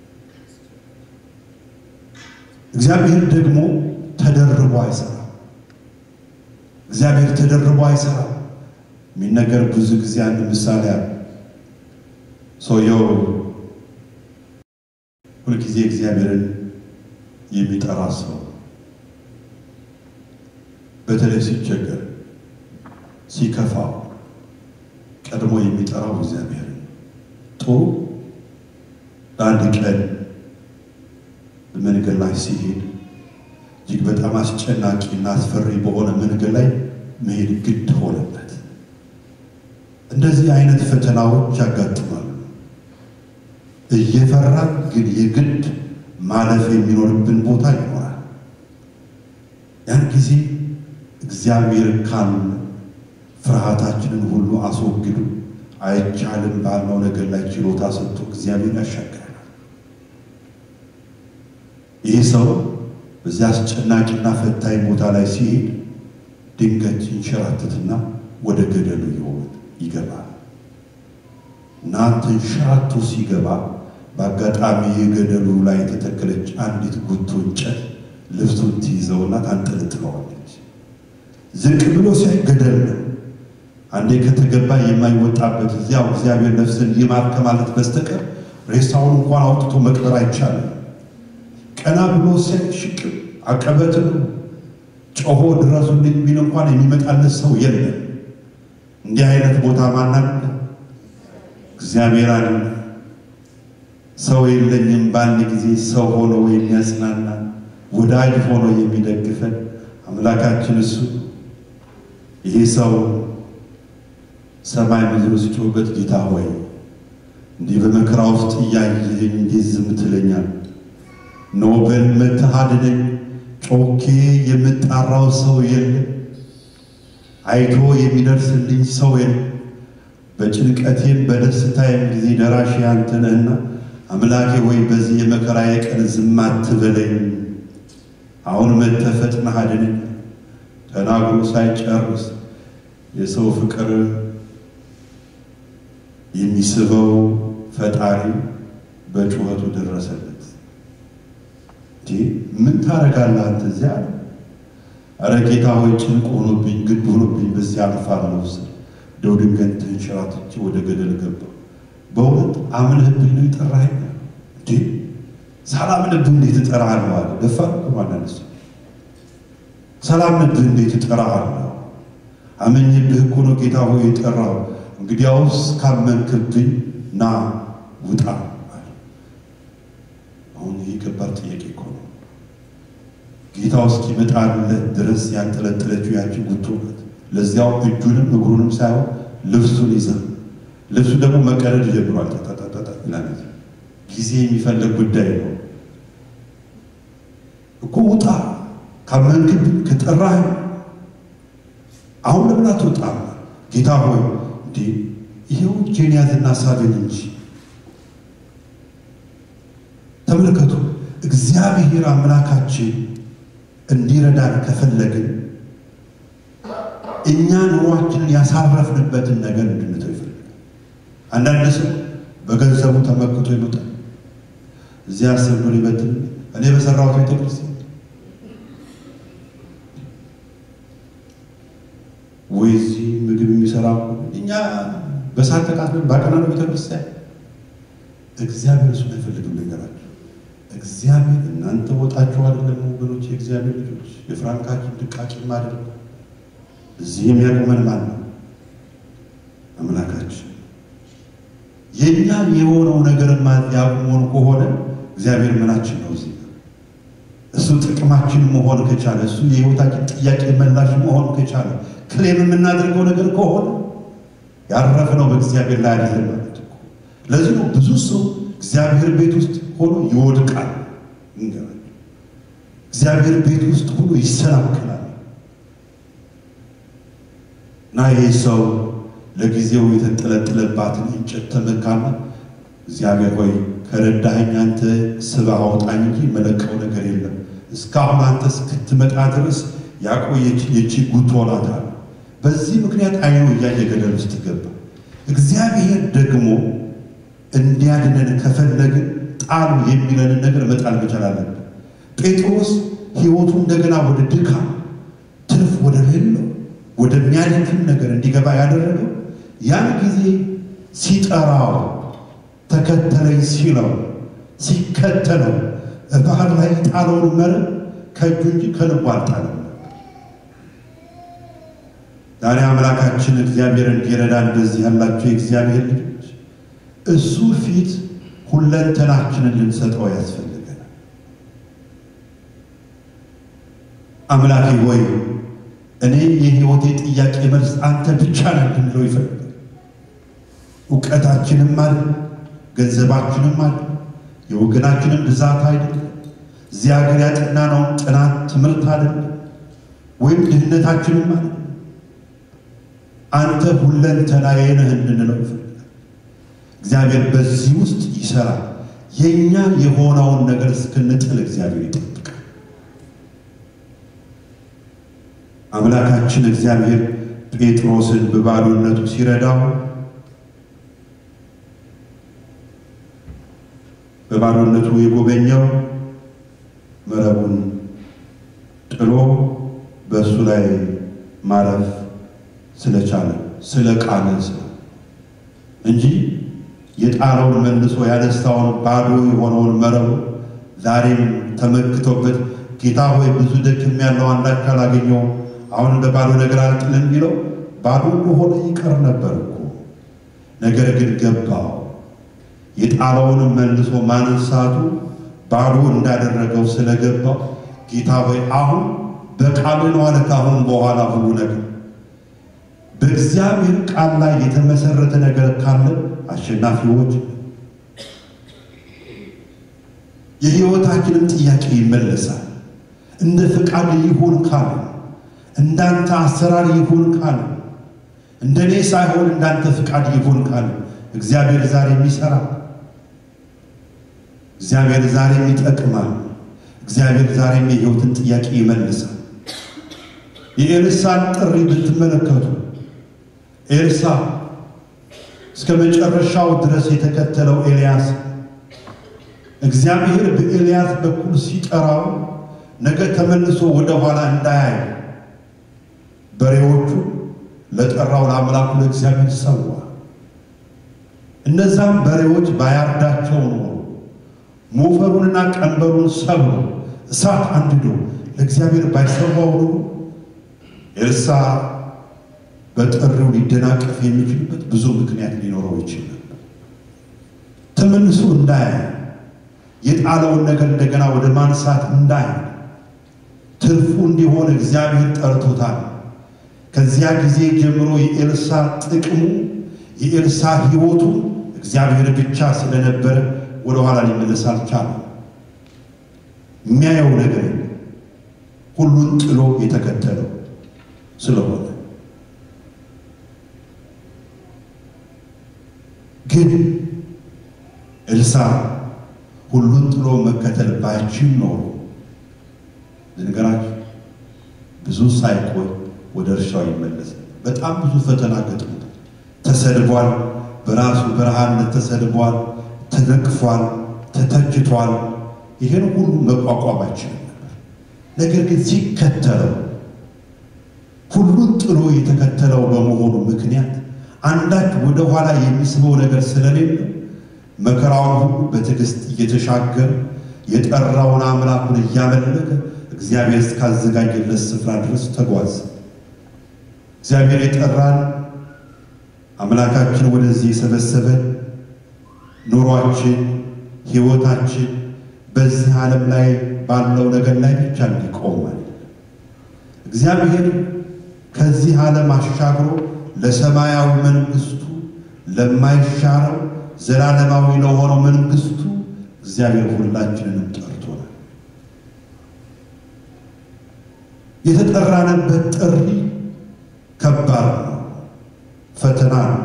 እግዚአብሔር ደግሞ ተደርቦ አይሰራም። እግዚአብሔር ተደርቦ አይሰራም። የሚነገር ብዙ ጊዜ አንድ ምሳሌ አለ። ሰውየው ሁልጊዜ እግዚአብሔርን የሚጠራ ሰው በተለይ ሲቸገር፣ ሲከፋው ቀድሞ የሚጠራው እግዚአብሔርን ጥሩ ለአንድ ቀን በመንገድ ላይ ሲሄድ እጅግ በጣም አስጨናቂ እና አስፈሪ በሆነ መንገድ ላይ መሄድ ግድ ሆነበት። እንደዚህ አይነት ፈተናዎች ያጋጥማሉ። እየፈራን ግን የግድ ማለፍ የሚኖርብን ቦታ ይኖራል። ያን ጊዜ እግዚአብሔር ካል ፍርሃታችንን ሁሉ አስወግዱ አይቻልም ባልነው ነገር ላይ ችሎታ ሰጥቶ እግዚአብሔር ያሻግረናል። ይህ ሰው በዚያ አስጨናቂና ፈታኝ ቦታ ላይ ሲሄድ ድንገት ይንሸራተትና ወደ ገደሉ ይሆን ይገባል እና ተንሸራቶ ሲገባ በአጋጣሚ የገደሉ ላይ የተተከለች አንዲት ጉቶ እንጨት ልብሱን ትይዘውና ታንጠለጥለዋለች። ዝቅ ብሎ ሲያይ ገደል ነው። አንዴ ከተገባ የማይወጣበት እዚያው እግዚአብሔር ነፍስን ይማር ከማለት በስተቀር ሬሳውን እንኳን አውጥቶ መቅበር አይቻልም። ቀና ብሎ ሲያይ ሽቅብ አቀበት ነው። ጮሆ ድረሱልኝ ቢል እንኳን የሚመጣለት ሰው የለም። እንዲህ አይነት ቦታ ማናለ እግዚአብሔር አለ። ሰው የለኝም በአንድ ጊዜ ሰው ሆኖ የሚያጽናና ወዳጅ ሆኖ የሚደግፈን አምላካችን እሱ ይሄ ሰው ሰማይ ምድሩ ሲጮህበት ጌታ ሆይ እንዲህ በመከራ ውስጥ እያየኸኝ እንዴት ዝም ትለኛል? ኖ በል መጥተህ አድነኝ፣ ጮኬ የምጣራው ሰው የለም። አይቶ የሚደርስልኝ ሰው የለም። በጭንቀቴም በደስታዬም ጊዜ ደራሽ አንተ ነህና አምላኬ ወይ በዚህ የመከራዬ ቀን ዝም አትበለኝ። አሁን መጥተህ ፈጥነህ አድነኝ። ተናግሮ ሳይጨርስ የሰው ፍቅር የሚስበው ፈጣሪ በጩኸቱ ደረሰለት። እንዴ ምን ታደርጋለህ አንተ እዚያ? ኧረ ጌታ ሆይ ጭንቅ ሆኖብኝ ግድ ሆኖብኝ በዚህ አልፋለሁ ስል እንደው ድንገት ተንሸራትቼ ወደ ገደል ገባሁ። በእውነት አምነህብኝ ነው የጠራኸኝ? እንዴ ሳላምንብህ እንዴት እጠራሃለሁ አለ። ደፋር እኮ አንዳንድ ሰው ሳላምንብህ እንዴት እጠራሃለሁ? አመኝብህ እኮ ነው ጌታ ሆይ የጠራው። እንግዲያውስ ካመንክብኝ ና ውጣ አለ። አሁን ይህ ከባድ ጥያቄ እኮ ነው። ጌታው እስኪመጣለት ድረስ ያንጠለጠለችው ያቺ ጉቶ ናት። ለዚያው እጁንም እግሩንም ሳይሆን ልብሱን ይዛ ልብሱ ደግሞ መቀደድ ጀምሯል። ተጣጣጣ ይላል። ጊዜ የሚፈልግ ጉዳይ ነው እኮ ውጣ፣ ካመንክብኝ ከጠራህ አሁን ለምን አትወጣም? ጌታ ሆይ እንዴ ይሄው እጄን ያዝና ሳብን እንጂ ተመልከቱ። እግዚአብሔር አምላካችን እንዲረዳን ከፈለግን እኛ ኑሯችንን ያሳረፍንበትን ነገር እንድንተው ይፈልጋል። አንዳንድ ሰው በገንዘቡ ተመክቶ ይመጣል። እዚያ አስር ብር ይበትን እኔ በሰራሁት ቤተክርስቲያን ወይ እዚህ ምግብ የሚሰራ እኛ በሳት ተቃጥለን ባቀናነው ቤተክርስቲያን እግዚአብሔር እሱን አይፈልግም። ነገራቸው እግዚአብሔር እናንተ ወጣችሁ አይደለም ወገኖች፣ የእግዚአብሔር ልጆች የፍራንካችን ድቃቂ ማድረግ እዚህ የሚያቆመን ማን ነው? አምላካችን። የእኛ የሆነው ነገር ያቆመን ከሆነ እግዚአብሔር ምናችን ነው? እዚህ እሱ ጥቅማችን መሆን ከቻለ እሱ የህይወታችን ጥያቄ መላሽ መሆን ከቻለ ክሌም የምናደርገው ነገር ከሆነ ያረፍነው በእግዚአብሔር ላይ አይደለም ማለት እኮ። ለዚህ ነው ብዙ ሰው እግዚአብሔር ቤት ውስጥ ሆኖ ይወድቃል። እንገራል እግዚአብሔር ቤት ውስጥ ሆኖ ይሰናክላል። እና ይህ ሰው ለጊዜው የተንጠለጠለባትን እንጨት ተመካና እግዚአብሔር ሆይ ከረዳኸኝ አንተ ስበህ አውጣኝ እንጂ መለቀው ነገር የለም። እስካሁን አንተ እስክትመጣ ድረስ ያቆየች የቺ ጉቶ ናት አለ። በዚህ ምክንያት አይኑ እያየ ገደል ውስጥ ገባ። እግዚአብሔር ደግሞ እንዲያድነን ከፈለግን ጣሉ የሚለንን ነገር መጣል መቻል አለብን። ጴጥሮስ ሕይወቱ እንደገና ወደ ድካም ትርፍ ወደ ሌለው ወደሚያደክም ነገር እንዲገባ ያደረገው ያን ጊዜ ሲጠራው ተከተለኝ ሲለው ሲከተለው ባህር ላይ ጣለውን መረብ ከእጁ እንጂ ከልቡ አልጣለም። ዛሬ አምላካችን እግዚአብሔር እንዲረዳ እንደዚህ ያላቸው የእግዚአብሔር ልጆች እሱ ፊት ሁለንተናችንን ልንሰጠው ያስፈልገናል። አምላኬ ሆይ እኔ የሕይወቴ ጥያቄ መልስ አንተ ብቻ ነህ እንድንለው ይፈልጋል። እውቀታችንም አለ፣ ገንዘባችንም አለ፣ የወገናችንም ብዛት አይደለም። እዚህ ሀገር ያጠናነውን ጥናት ትምህርት አይደለም፣ ወይም ድህነታችንም አለ። አንተ ሁለንተናዬ ነህ እንድንለው ይፈልጋል። እግዚአብሔር በዚህ ውስጥ ይሰራል። የእኛ የሆነውን ነገር እስክንጥል እግዚአብሔር ይጠብቃል። አምላካችን እግዚአብሔር ጴጥሮስን በባዶነቱ ሲረዳው በባዶነቱ የጎበኘው መረቡን ጥሎ በእሱ ላይ ማረፍ ስለቻለ ስለ ቃለ ስለ እንጂ የጣለውን መልሶ ያነሳውን ባዶ የሆነውን መረቡ ዛሬም ተመክቶበት ጌታ ሆይ ብዙ ደክም ያለው አንዳች አላገኘውም አሁን እንደ ባዶ ነገር አልጥልም ቢለው ባዶ ሆነ ይቀር ነበር እኮ። ነገር ግን ገባው። የጣለውንም መልሶ ማንሳቱ ባዶ እንዳደረገው ስለገባው ጌታ ሆይ አሁን በቃል ነው አለ። ካሁን በኋላ ሁሉ ነገር በእግዚአብሔር ቃል ላይ የተመሰረተ ነገር ካለ አሸናፊዎች የሕይወታችንም ጥያቄ ይመለሳል። እንደ ፈቃድ ይሁን ካለ እንዳንተ አሰራር ይሁን ካለ እንደኔ ሳይሆን እንዳንተ ፈቃድ ይሁን ካለ እግዚአብሔር ዛሬም ይሰራል። እግዚአብሔር ዛሬም ይጠቅማል። እግዚአብሔር ዛሬም የሕይወትን ጥያቄ ይመልሳል። የኤልሳን ጥሪ ብትመለከቱ ኤልሳ እስከ መጨረሻው ድረስ የተከተለው ኤልያስ እግዚአብሔር በኤልያስ በኩል ሲጠራው ነገ ተመልሶ ወደ ኋላ እንዳያይ በሬዎቹ ለጠራው ለአምላኩ ለእግዚአብሔር ሰዋ። እነዛም በሬዎች ባያርዳቸው ኖሮ ሞፈሩንና ቀንበሩን ሰብሮ እሳት አንድዶ ለእግዚአብሔር ባይሰዋው ኖሮ ኤልሳ በጥሪው ሊደናቀፍ የሚችልበት ብዙ ምክንያት ሊኖረው ይችል ነበር። ተመልሶ እንዳያይ የጣለውን ነገር እንደገና ወደ ማንሳት እንዳይ ትርፉ እንዲሆን እግዚአብሔር ጠርቶታል። ከዚያ ጊዜ ጀምሮ የኤልሳ ጥቅሙ የኤልሳ ሕይወቱ እግዚአብሔር ብቻ ስለነበረ ወደ ኋላ ሊመለስ አልቻለም። የሚያየው ነገር ሁሉን ጥሎ የተከተለው ስለሆነ ግን ኤልሳ ሁሉን ጥሎ መከተል ባይችል ኖሮ ልንገራችሁ ብዙ ሳይቆይ ወደ እርሻው ይመለስ። በጣም ብዙ ፈተና ገጥሞታል። ተሰድቧል። በራሱ በረሃነት ተሰድቧል፣ ተነቅፏል፣ ተተችቷል። ይህን ሁሉ መቋቋም አይችልም ነበር። ነገር ግን ሲከተለው ሁሉን ጥሎ የተከተለው በመሆኑ ምክንያት አንዳች ወደ ኋላ የሚስበው ነገር ስለሌለ መከራውን ሁሉ በትዕግስት እየተሻገረ የጠራውን አምላኩን እያመለከ እግዚአብሔር እስካዘጋጀለት ስፍራ ድረስ ተጓዘ። እግዚአብሔር የጠራን አምላካችን ወደዚህ የሰበሰበን ኑሯችን፣ ሕይወታችን በዚህ ዓለም ላይ ባለው ነገር ላይ ብቻ እንዲቆም ማለት እግዚአብሔር ከዚህ ዓለም አሻግሮ ለሰማያዊ መንግስቱ ለማይሻረው ዘላለማዊ ለሆነው መንግስቱ እግዚአብሔር ሁላችንንም ጠርቶናል። የተጠራንበት ጥሪ ከባድ ነው፣ ፈተና ነው።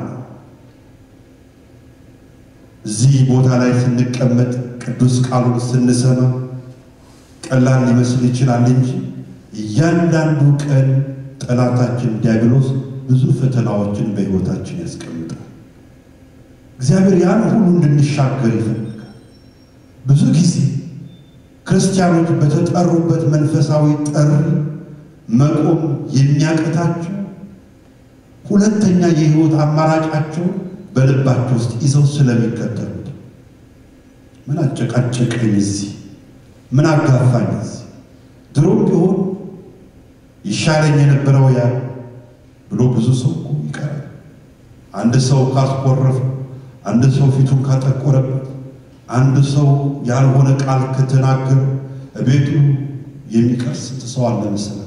እዚህ ቦታ ላይ ስንቀመጥ ቅዱስ ቃሉን ስንሰማ ቀላል ሊመስል ይችላል እንጂ እያንዳንዱ ቀን ጠላታችን ዲያብሎስ ብዙ ፈተናዎችን በሕይወታችን ያስቀምጣል። እግዚአብሔር ያን ሁሉ እንድንሻገር ይፈልጋል። ብዙ ጊዜ ክርስቲያኖች በተጠሩበት መንፈሳዊ ጥሪ መቆም የሚያቅታቸው ሁለተኛ የሕይወት አማራጫቸው በልባቸው ውስጥ ይዘው ስለሚከተሉት ምን አጨቃጨቀኝ እዚህ፣ ምን አጋፋኝ እዚህ፣ ድሮም ቢሆን ይሻለኝ የነበረው ያ ብሎ ብዙ ሰው እኮ ይቀራል። አንድ ሰው ካስቆረፈ፣ አንድ ሰው ፊቱን ካጠቆረበት፣ አንድ ሰው ያልሆነ ቃል ከተናገረ ቤቱ የሚቀር ስንት ሰው አለ መሰላችሁ?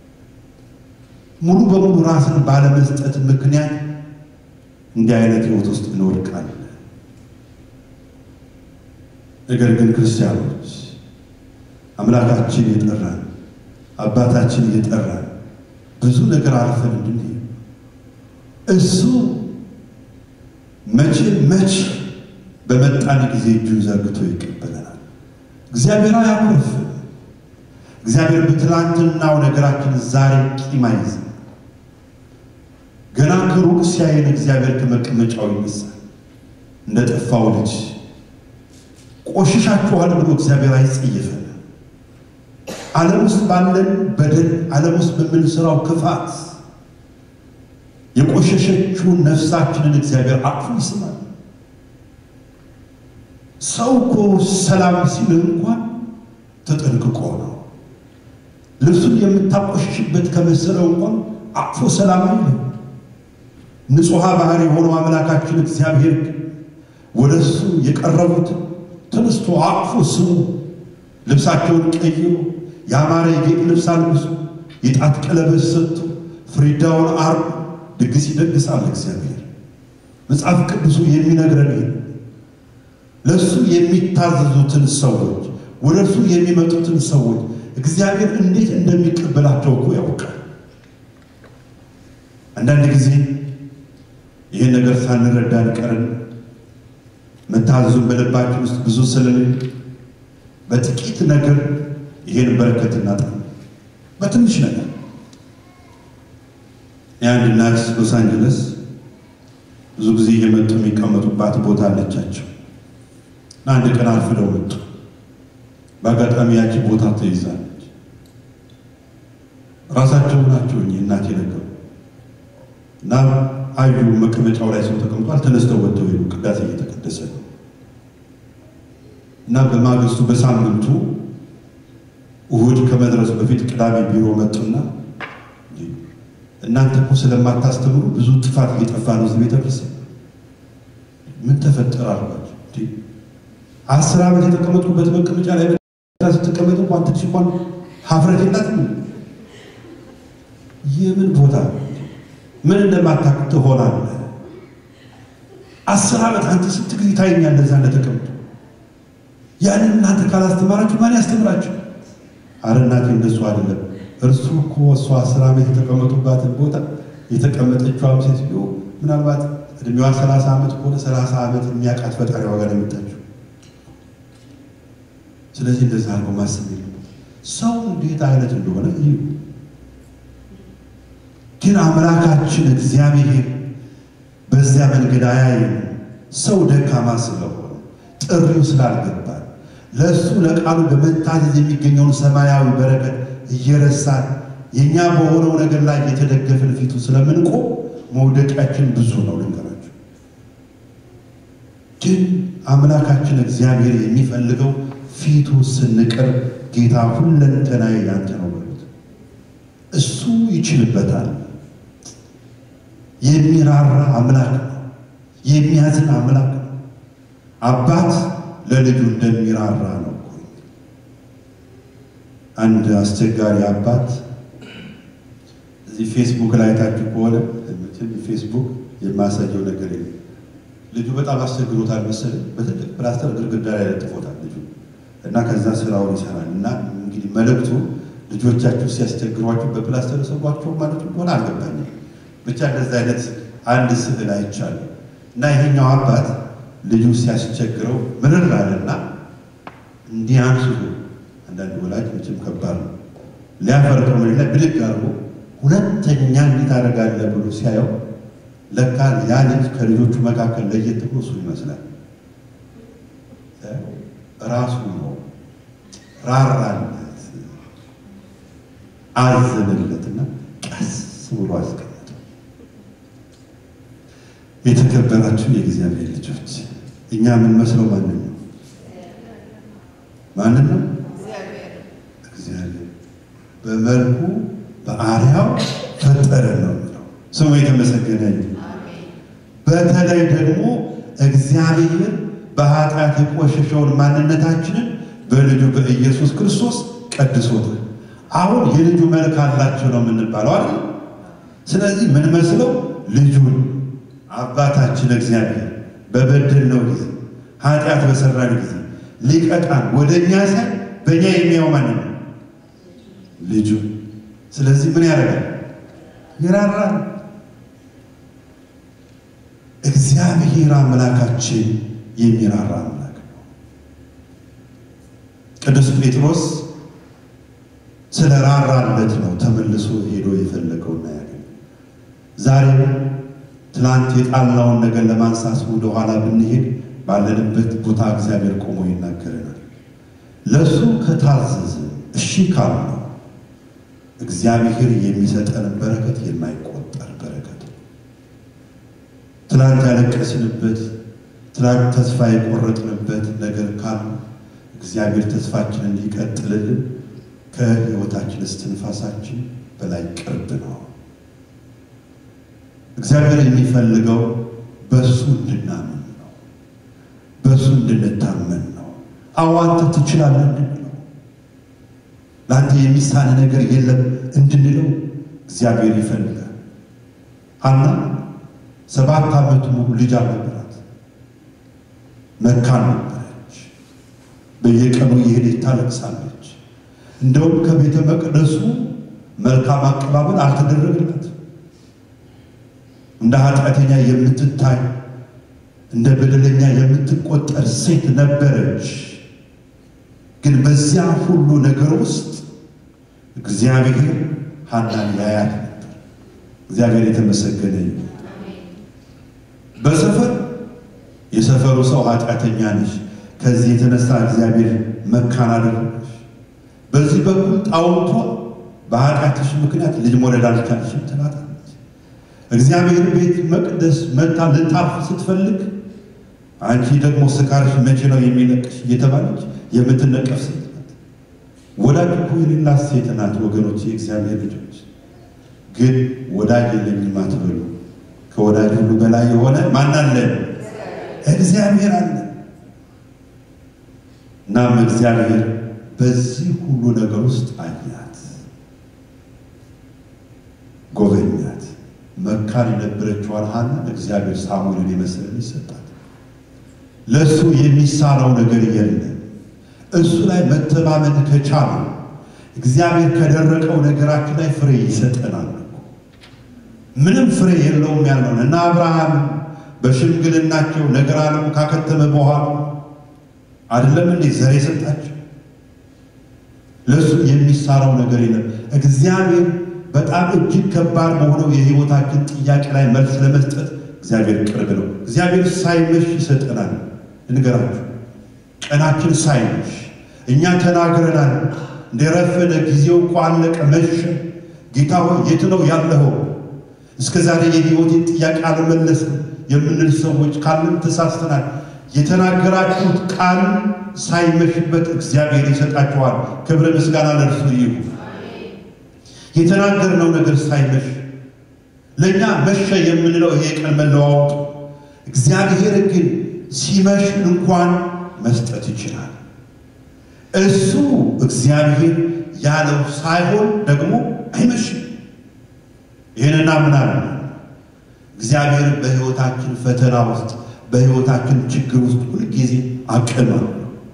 ሙሉ በሙሉ ራስን ባለመስጠት ምክንያት እንዲህ አይነት ሕይወት ውስጥ እንወድቃለን። ነገር ግን ክርስቲያኖች አምላካችን የጠራን አባታችን የጠራን ብዙ ነገር አልፈን እንድንሄድ እሱ መቼ መቼ በመጣን ጊዜ እጁን ዘርግቶ ይቀበለናል። እግዚአብሔር አያኮርፍም። እግዚአብሔር በትላንትናው ነገራችን ዛሬ ቂም አይዝም። ገና ከሩቅ ሲያየን እግዚአብሔር ከመቀመጫው ይነሳል። እንደ ጠፋው ልጅ ቆሽሻችኋል ብሎ እግዚአብሔር አይጸየፈን። ዓለም ውስጥ ባለን በደል፣ ዓለም ውስጥ በምንሰራው ክፋት የቆሸሸችውን ነፍሳችንን እግዚአብሔር አቅፎ ይስማል። ሰው እኮ ሰላም ሲል እንኳን ተጠንቅቆ ነው። ልብሱን የምታቆሽሽበት ከመሰለው እንኳን አቅፎ ሰላም አይልም። ንጹሐ ባህሪ የሆነው አምላካችን እግዚአብሔር ወደ እሱ የቀረቡት ተነስቶ አቅፎ ስሙ፣ ልብሳቸውን ቀይሮ ያማረ የጌጥ ልብስ አልብሶ የጣት ቀለበት ሰጥቶ ፍሪዳውን አርዶ ድግስ ይደግሳል እግዚአብሔር። መጽሐፍ ቅዱሱ የሚነግረን ይህ ለእሱ የሚታዘዙትን ሰዎች ወደ እርሱ የሚመጡትን ሰዎች እግዚአብሔር እንዴት እንደሚቀበላቸው እኮ ያውቃል። አንዳንድ ጊዜ ይህን ነገር ሳንረዳ እንቀርን። መታዘዙን በልባችን ውስጥ ብዙ ስለሌለ በጥቂት ነገር ይሄን በረከት እናጣለን። በትንሽ ነገር የአንድ እናት ሎስ አንጀለስ ብዙ ጊዜ እየመጡ የሚቀመጡባት ቦታ አለቻቸው እና አንድ ቀን አርፍደው መጡ። በአጋጣሚ ያቺ ቦታ ተይዛለች። ራሳቸው ናቸው እኚህ እናት የነገሩ እና አዩ መቀመጫው ላይ ሰው ተቀምጧል። ተነስተው ወጥተው ሄዱ። ቅዳሴ እየተቀደሰ ነው እና በማግስቱ በሳምንቱ እሁድ ከመድረሱ በፊት ቅዳሜ ቢሮ መጡና እናንተ እኮ ስለማታስተምሩ ብዙ ጥፋት እየጠፋ ነው እዚህ ቤተክርስቲያን። ምን ተፈጠረ አልኳቸው። አስር ዓመት የተቀመጥኩበት መቀመጫ ላይ ስትቀመጡ እንኳን ትንሽ እንኳን ሀፍረት የላትም። የምን ቦታ ምን እንደማታውቅ ትሆናለህ። አስር ዓመት አንተ ስንት ጊዜ ታየኛለህ እዛ እንደተቀምጡ። ያንን እናንተ ካላስተማራችሁ ማን ያስተምራችሁ? አረ እናቴ እንደሱ አይደለም። እርሱ እኮ እሷ አስር ዓመት የተቀመጡባትን ቦታ የተቀመጠችዋም ሴትዮ ምናልባት እድሜዋ ሰላሳ ዓመት ከሆነ ሰላሳ ዓመት የሚያውቃት ፈጣሪ ዋጋ ነው የምታችሁ። ስለዚህ እንደዛ አድርጎ ማሰብ የለም። ሰው እንዴት አይነት እንደሆነ እዩ። ግን አምላካችን እግዚአብሔር በዚያ መንገድ አያይም። ሰው ደካማ ስለሆነ ጥሪው ስላልገባል ለእሱ ለቃሉ በመታዘዝ የሚገኘውን ሰማያዊ በረከት እየረሳን የእኛ በሆነው ነገር ላይ የተደገፍን ፊቱ ስለምንቆም መውደቂያችን ብዙ ነው። ልንገራችሁ ግን አምላካችን እግዚአብሔር የሚፈልገው ፊቱ ስንቀርብ ጌታ ሁለንተናዬ ያንተ ነው በሉት። እሱ ይችልበታል። የሚራራ አምላክ ነው። የሚያዝን አምላክ ነው። አባት ለልጁ እንደሚራራ ነው እኮ። አንድ አስቸጋሪ አባት እዚህ ፌስቡክ ላይ አይታችሁ ከሆነ ፌስቡክ የማሳየው ነገር የለም። ልጁ በጣም አስቸግሮታል መሰለኝ። በትልቅ ፕላስተር ግድግዳ ላይ ለጥፎታል ልጁ እና ከዛ ስራውን ይሰራል። እና እንግዲህ መልእክቱ ልጆቻችሁ ሲያስቸግሯችሁ በፕላስተር ሰቧቸው ማለት እንደሆነ አልገባኝም። ብቻ እንደዚህ አይነት አንድ ስዕል አይቻለሁ። እና ይሄኛው አባት ልጁ ሲያስቸግረው ምርር አለና እንዲህ አንስቶ አንዳንድ ወላጅ መቼም ከባድ ነው ሊያፈርቀው ምን ላይ ብድግ አድርጎ ሁለተኛ እንዲህ ታደርጋለህ ብሎ ሲያየው ለካ ያ ልጅ ከልጆቹ መካከል ለየት ብሎ እሱ ይመስላል። ራሱ ነው ራራለት፣ አዘንለትና ቀስ ብሎ አስቀመጠው። የተከበራችሁ የእግዚአብሔር ልጆች እኛ የምንመስለው ማንን ነው? ማንን ነው? እግዚአብሔር በመልኩ በአርያው ፈጠረን ነው የሚለው። ስሙ የተመሰገነ ይሁን። በተለይ ደግሞ እግዚአብሔር በኃጢአት የቆሸሸውን ማንነታችንን በልጁ በኢየሱስ ክርስቶስ ቀድሶታል። አሁን የልጁ መልክ አላቸው ነው የምንባለው አይደል? ስለዚህ ምን መስለው ልጁን አባታችን እግዚአብሔር በበደልነው ጊዜ ኃጢአት በሰራን ጊዜ ሊቀጣን ወደ እኛ ሳይ በእኛ የሚያው ማንን ነው? ልጁ። ስለዚህ ምን ያደርጋል? ይራራል። እግዚአብሔር አምላካችን የሚራራ አምላክ ነው። ቅዱስ ጴጥሮስ ስለ ራራለት ነው ተመልሶ ሄዶ የፈለገውና ያገኘ። ዛሬም ትናንት የጣልናውን ነገር ለማንሳት ወደ ኋላ ብንሄድ ባለንበት ቦታ እግዚአብሔር ቆሞ ይናገረናል። ለእሱ ከታዘዝ እሺ ካልነው እግዚአብሔር የሚሰጠን በረከት የማይቆጠር በረከት ነው። ትናንት ያለቀስንበት ትናንት ተስፋ የቆረጥንበት ነገር ካሉ እግዚአብሔር ተስፋችንን እንዲቀጥልልን ከሕይወታችን እስትንፋሳችን በላይ ቅርብ ነው። እግዚአብሔር የሚፈልገው በእሱ እንድናምን ነው፣ በእሱ እንድንታመን ነው። አዎ አንተ ትችላለህ እንድንለው፣ ለአንተ የሚሳን ነገር የለም እንድንለው እግዚአብሔር ይፈልጋል። ሐና ሰባት ዓመት ሙሉ ልጅ አልነበራት፣ መካን ነበረች። በየቀኑ እየሄደች ታለቅሳለች። እንደውም ከቤተ መቅደሱ መልካም አቀባበል አልተደረገላት። እንደ ኃጢአተኛ የምትታይ እንደ በደለኛ የምትቆጠር ሴት ነበረች። ግን በዚያ ሁሉ ነገር ውስጥ እግዚአብሔር ሐናን ያያት ነበር። እግዚአብሔር የተመሰገነ ይሁን። በሰፈር የሰፈሩ ሰው ኃጢአተኛ ነች፣ ከዚህ የተነሳ እግዚአብሔር መካን አደረገች። በዚህ በኩል ጣውንቷ በኃጢአትሽ ምክንያት ልጅ መውለድ አልቻለችም ትላታለች። እግዚአብሔር ቤት መቅደስ መታ ልታርፍ ስትፈልግ አንቺ ደግሞ ስካርሽ መቼ ነው የሚለቅሽ እየተባለች የምትነቀፍ ሴት ናት። ወዳጅ እኮ የሌላት ሴት ናት ወገኖች፣ የእግዚአብሔር ልጆች። ግን ወዳጅ የለኝም አትበሉ። ከወዳጅ ሁሉ በላይ የሆነ ማን አለ? እግዚአብሔር አለ። እናም እግዚአብሔር በዚህ ሁሉ ነገር ውስጥ አያት፣ ጎበኛት። መካን የነበረችዋን ሐናን እግዚአብሔር ሳሙኤልን የመሰለ ይሰጣል። ለእሱ የሚሳነው ነገር የለም። እሱ ላይ መተማመን ከቻሉ እግዚአብሔር ከደረቀው ነገራችን ላይ ፍሬ ይሰጠናል። ምንም ፍሬ የለውም ያልነውን እና አብርሃም በሽምግልናቸው ነገር ዓለሙ ካከተመ በኋላ አይደለም እንዴ ዘር የሰጣቸው? ለእሱ የሚሳነው ነገር የለም። እግዚአብሔር በጣም እጅግ ከባድ በሆነው የሕይወታችን ጥያቄ ላይ መልስ ለመስጠት እግዚአብሔር ቅርብ ነው። እግዚአብሔር ሳይመሽ ይሰጠናል። እንገራችሁ ቀናችን ሳይመሽ እኛ ተናግረናል። እንደረፈደ ጊዜው እኮ አለቀ፣ መሸ። ጌታ ሆይ የት ነው ያለኸው? እስከ ዛሬ የሕይወቴን ጥያቄ አልመለስም የምንል ሰዎች ካለን ተሳስተናል። የተናገራችሁት ቃል ሳይመሽበት እግዚአብሔር ይሰጣችኋል። ክብረ ምስጋና ለእርሱ ይሁን። የተናገርነው ነገር ሳይመሽ ለእኛ መሸ የምንለው ይሄ ቀን መለዋወጡ፣ እግዚአብሔር ግን ሲመሽ እንኳን መስጠት ይችላል። እሱ እግዚአብሔር ያለው ሳይሆን ደግሞ አይመሽም። ይህንና ምናምን እግዚአብሔር በሕይወታችን ፈተና ውስጥ በሕይወታችን ችግር ውስጥ ሁልጊዜ አቅም አለው፣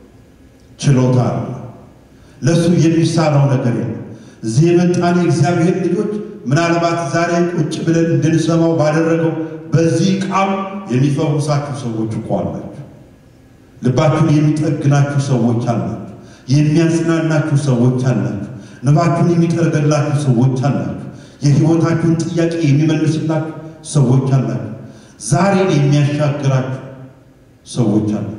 ችሎታ አለው። ለእሱ የሚሳነው ነገር የለም። እዚህ የመጣን የእግዚአብሔር ልጆች ምናልባት ዛሬ ቁጭ ብለን እንድንሰማው ባደረገው በዚህ ቃል የሚፈውሳችሁ ሰዎች እኮ አላችሁ። ልባችሁን የሚጠግናችሁ ሰዎች አላችሁ። የሚያጽናናችሁ ሰዎች አላችሁ። ንባችሁን የሚጠርገላችሁ ሰዎች አላችሁ። የሕይወታችሁን ጥያቄ የሚመልስላችሁ ሰዎች አላችሁ። ዛሬን የሚያሻግራችሁ ሰዎች አሉ።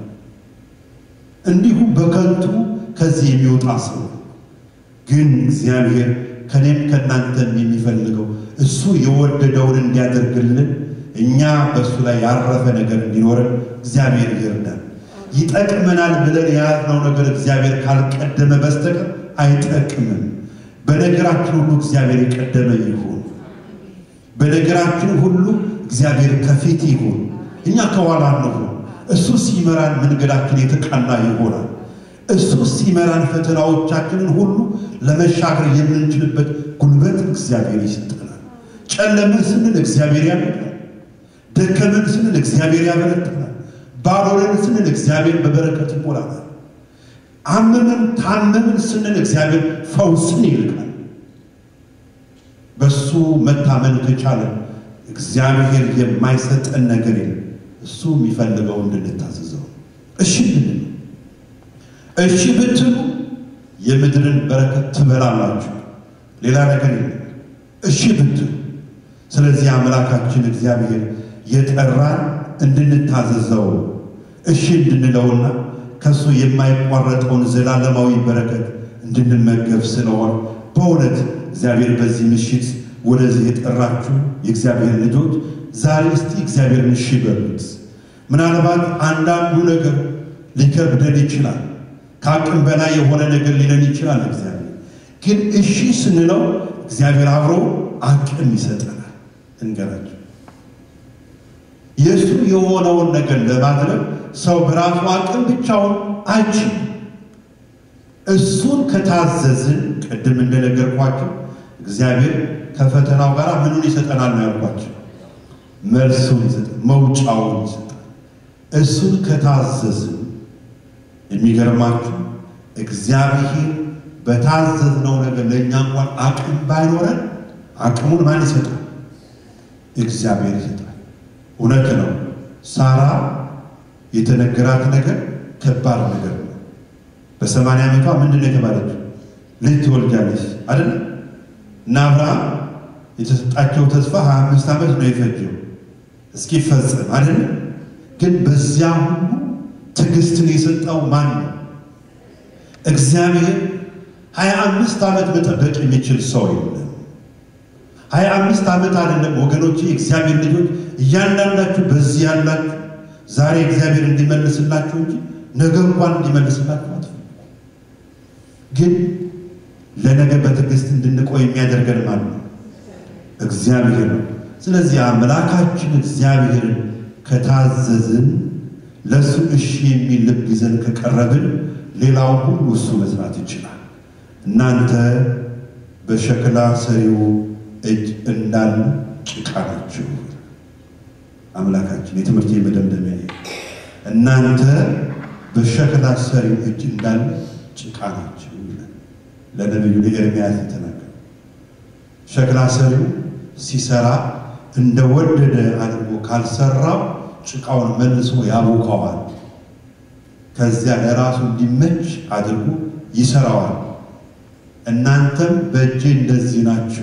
እንዲሁም በከንቱ ከዚህ የሚወጣ ሰው ግን እግዚአብሔር ከኔም ከእናንተም የሚፈልገው እሱ የወደደውን እንዲያደርግልን እኛ በእሱ ላይ ያረፈ ነገር እንዲኖረን እግዚአብሔር ይርዳል። ይጠቅመናል ብለን የያዝነው ነገር እግዚአብሔር ካልቀደመ በስተቀር አይጠቅምም። በነገራችን ሁሉ እግዚአብሔር የቀደመ ይሁን። በነገራችን ሁሉ እግዚአብሔር ከፊት ይሁን፣ እኛ ከኋላ እንሁን። እሱ ሲመራን መንገዳችን የተቃና ይሆናል። እሱ ሲመራን ፈተናዎቻችንን ሁሉ ለመሻገር የምንችልበት ጉልበት እግዚአብሔር ይሰጠናል። ጨለመን ስንል እግዚአብሔር ያበራል። ደከመን ስንል እግዚአብሔር ያበረታናል። ባዶነን ስንል እግዚአብሔር በበረከት ይሞላናል። አመመን ታመምን ስንል እግዚአብሔር ፈውስን ይልካል። በሱ መታመን ከቻለን እግዚአብሔር የማይሰጠን ነገር የለም። እሱ የሚፈልገው እንድንታዘዘው እሺ ብትሉ እሺ ብትሉ የምድርን በረከት ትበላላችሁ። ሌላ ነገር የለም። እሺ ብትሉ ስለዚህ አምላካችን እግዚአብሔር የጠራን እንድንታዘዘው እሺ እንድንለውና ከእሱ የማይቋረጠውን ዘላለማዊ በረከት እንድንመገብ ስለሆነ በእውነት እግዚአብሔር በዚህ ምሽት ወደዚህ የጠራችሁ የእግዚአብሔር ልጆች ዛሬ እስቲ እግዚአብሔርን እሺ በሉት። ምናልባት አንዳንዱ ነገር ሊከብደን ይችላል። ከአቅም በላይ የሆነ ነገር ሊለን ይችላል። እግዚአብሔር ግን እሺ ስንለው እግዚአብሔር አብሮ አቅም ይሰጠናል። እንገራቸው የእሱ የሆነውን ነገር ለማድረግ ሰው በራሱ አቅም ብቻውን አይችልም። እሱን ከታዘዝን ቅድም እንደነገርኳቸው እግዚአብሔር ከፈተናው ጋር ምኑን ይሰጠናል ነው ያልኳቸው። መልሱን ይሰጠናል፣ መውጫውን ይሰጠናል። እሱን ከታዘዝን የሚገርማችሁ እግዚአብሔር በታዘዝነው ነገር ለእኛ እንኳን አቅም ባይኖረን አቅሙን ማን ይሰጣል? እግዚአብሔር ይሰጣል። እውነት ነው። ሳራ የተነገራት ነገር ከባድ ነገር ነው። በሰማንያ ዓመቷ ምንድን ነው የተባለችው? ልጅ ትወልጃለች አይደል? እና አብርሃም የተሰጣቸው ተስፋ ሀያ አምስት ዓመት ነው የፈጀው እስኪፈጸም አይደል? ግን በዚያ ሁሉ ትዕግስትን የሰጠው ማን ነው? እግዚአብሔር ሀያ አምስት ዓመት መጠበቅ የሚችል ሰው የለም። ሀያ አምስት ዓመት አይደለም ወገኖች፣ የእግዚአብሔር ልጆች እያንዳንዳችሁ በዚህ ያላችሁ ዛሬ እግዚአብሔር እንዲመልስላችሁ እንጂ ነገ እንኳን እንዲመልስላችሁ አትፈልጉ። ግን ለነገ በትዕግስት እንድንቆይ የሚያደርገን ማን ነው? እግዚአብሔር ነው። ስለዚህ አምላካችን እግዚአብሔርን ከታዘዝን ለእሱ እሺ የሚል ልብ ይዘን ከቀረብን ሌላው ሁሉ እሱ መስራት ይችላል። እናንተ በሸክላ ሰሪው እጅ እንዳሉ ጭቃ ናችሁ። አምላካችን የትምህርት መደምደሚያ እናንተ በሸክላ ሰሪው እጅ እንዳለ ጭቃ ናችሁ ይላል ለነቢዩ ለኤርምያስ የተናገረ ሸክላ ሰሪው ሲሰራ እንደወደደ አድርጎ ካልሰራው ጭቃውን መልሶ ያቦካዋል። ከዚያ ለራሱ እንዲመች አድርጎ ይሰራዋል። እናንተም በእጄ እንደዚህ ናችሁ፣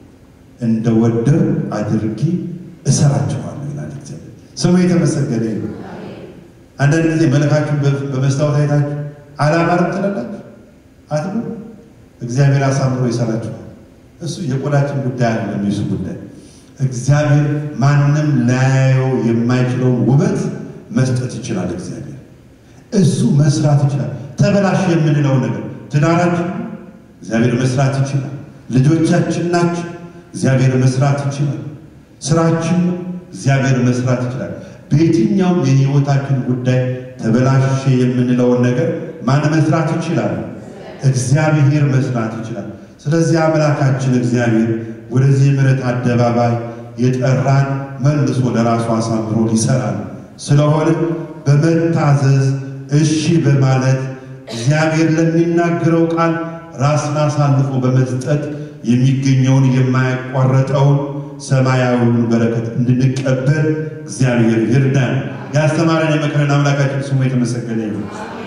እንደወደር አድርጌ እሰራችኋለሁ ይላል እግዚአብሔር። ስሙ የተመሰገነ ነው። አንዳንድ ጊዜ መልካችሁ በመስታወት አይታችሁ አላማርም ትላላችሁ አትሉ። እግዚአብሔር አሳምሮ ይሰራችኋል። እሱ የቆዳችን ጉዳይ አይደለም፣ የሱ ጉዳይ እግዚአብሔር ማንም ላያየው የማይችለውን ውበት መስጠት ይችላል። እግዚአብሔር እሱ መስራት ይችላል። ተበላሽ የምንለው ነገር ትዳራችን እግዚአብሔር መስራት ይችላል። ልጆቻችን ናቸው፣ እግዚአብሔር መስራት ይችላል። ስራችን እግዚአብሔር መስራት ይችላል። በየትኛውም የህይወታችን ጉዳይ ተበላሽ የምንለውን ነገር ማን መስራት ይችላል? እግዚአብሔር መስራት ይችላል። ስለዚህ አምላካችን እግዚአብሔር ወደዚህ ምሕረት አደባባይ የጠራን መልሶ ለራሱ አሳምሮ ሊሰራል ስለሆነ በመታዘዝ እሺ በማለት እግዚአብሔር ለሚናገረው ቃል ራስን አሳልፎ በመስጠት የሚገኘውን የማያቋረጠውን ሰማያዊውን በረከት እንድንቀበል እግዚአብሔር ይርዳን። ያስተማረን የመከረን አምላካችን ስሙ የተመሰገነ ይሁን።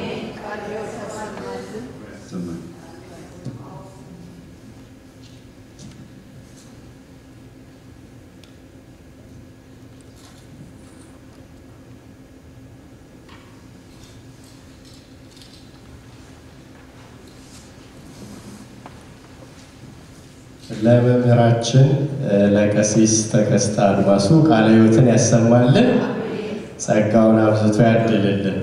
ለመምህራችን ለቀሲስ ተከስተ አድማሱ ቃለ ሕይወትን ያሰማልን፣ ጸጋውን አብዝቶ ያድልልን።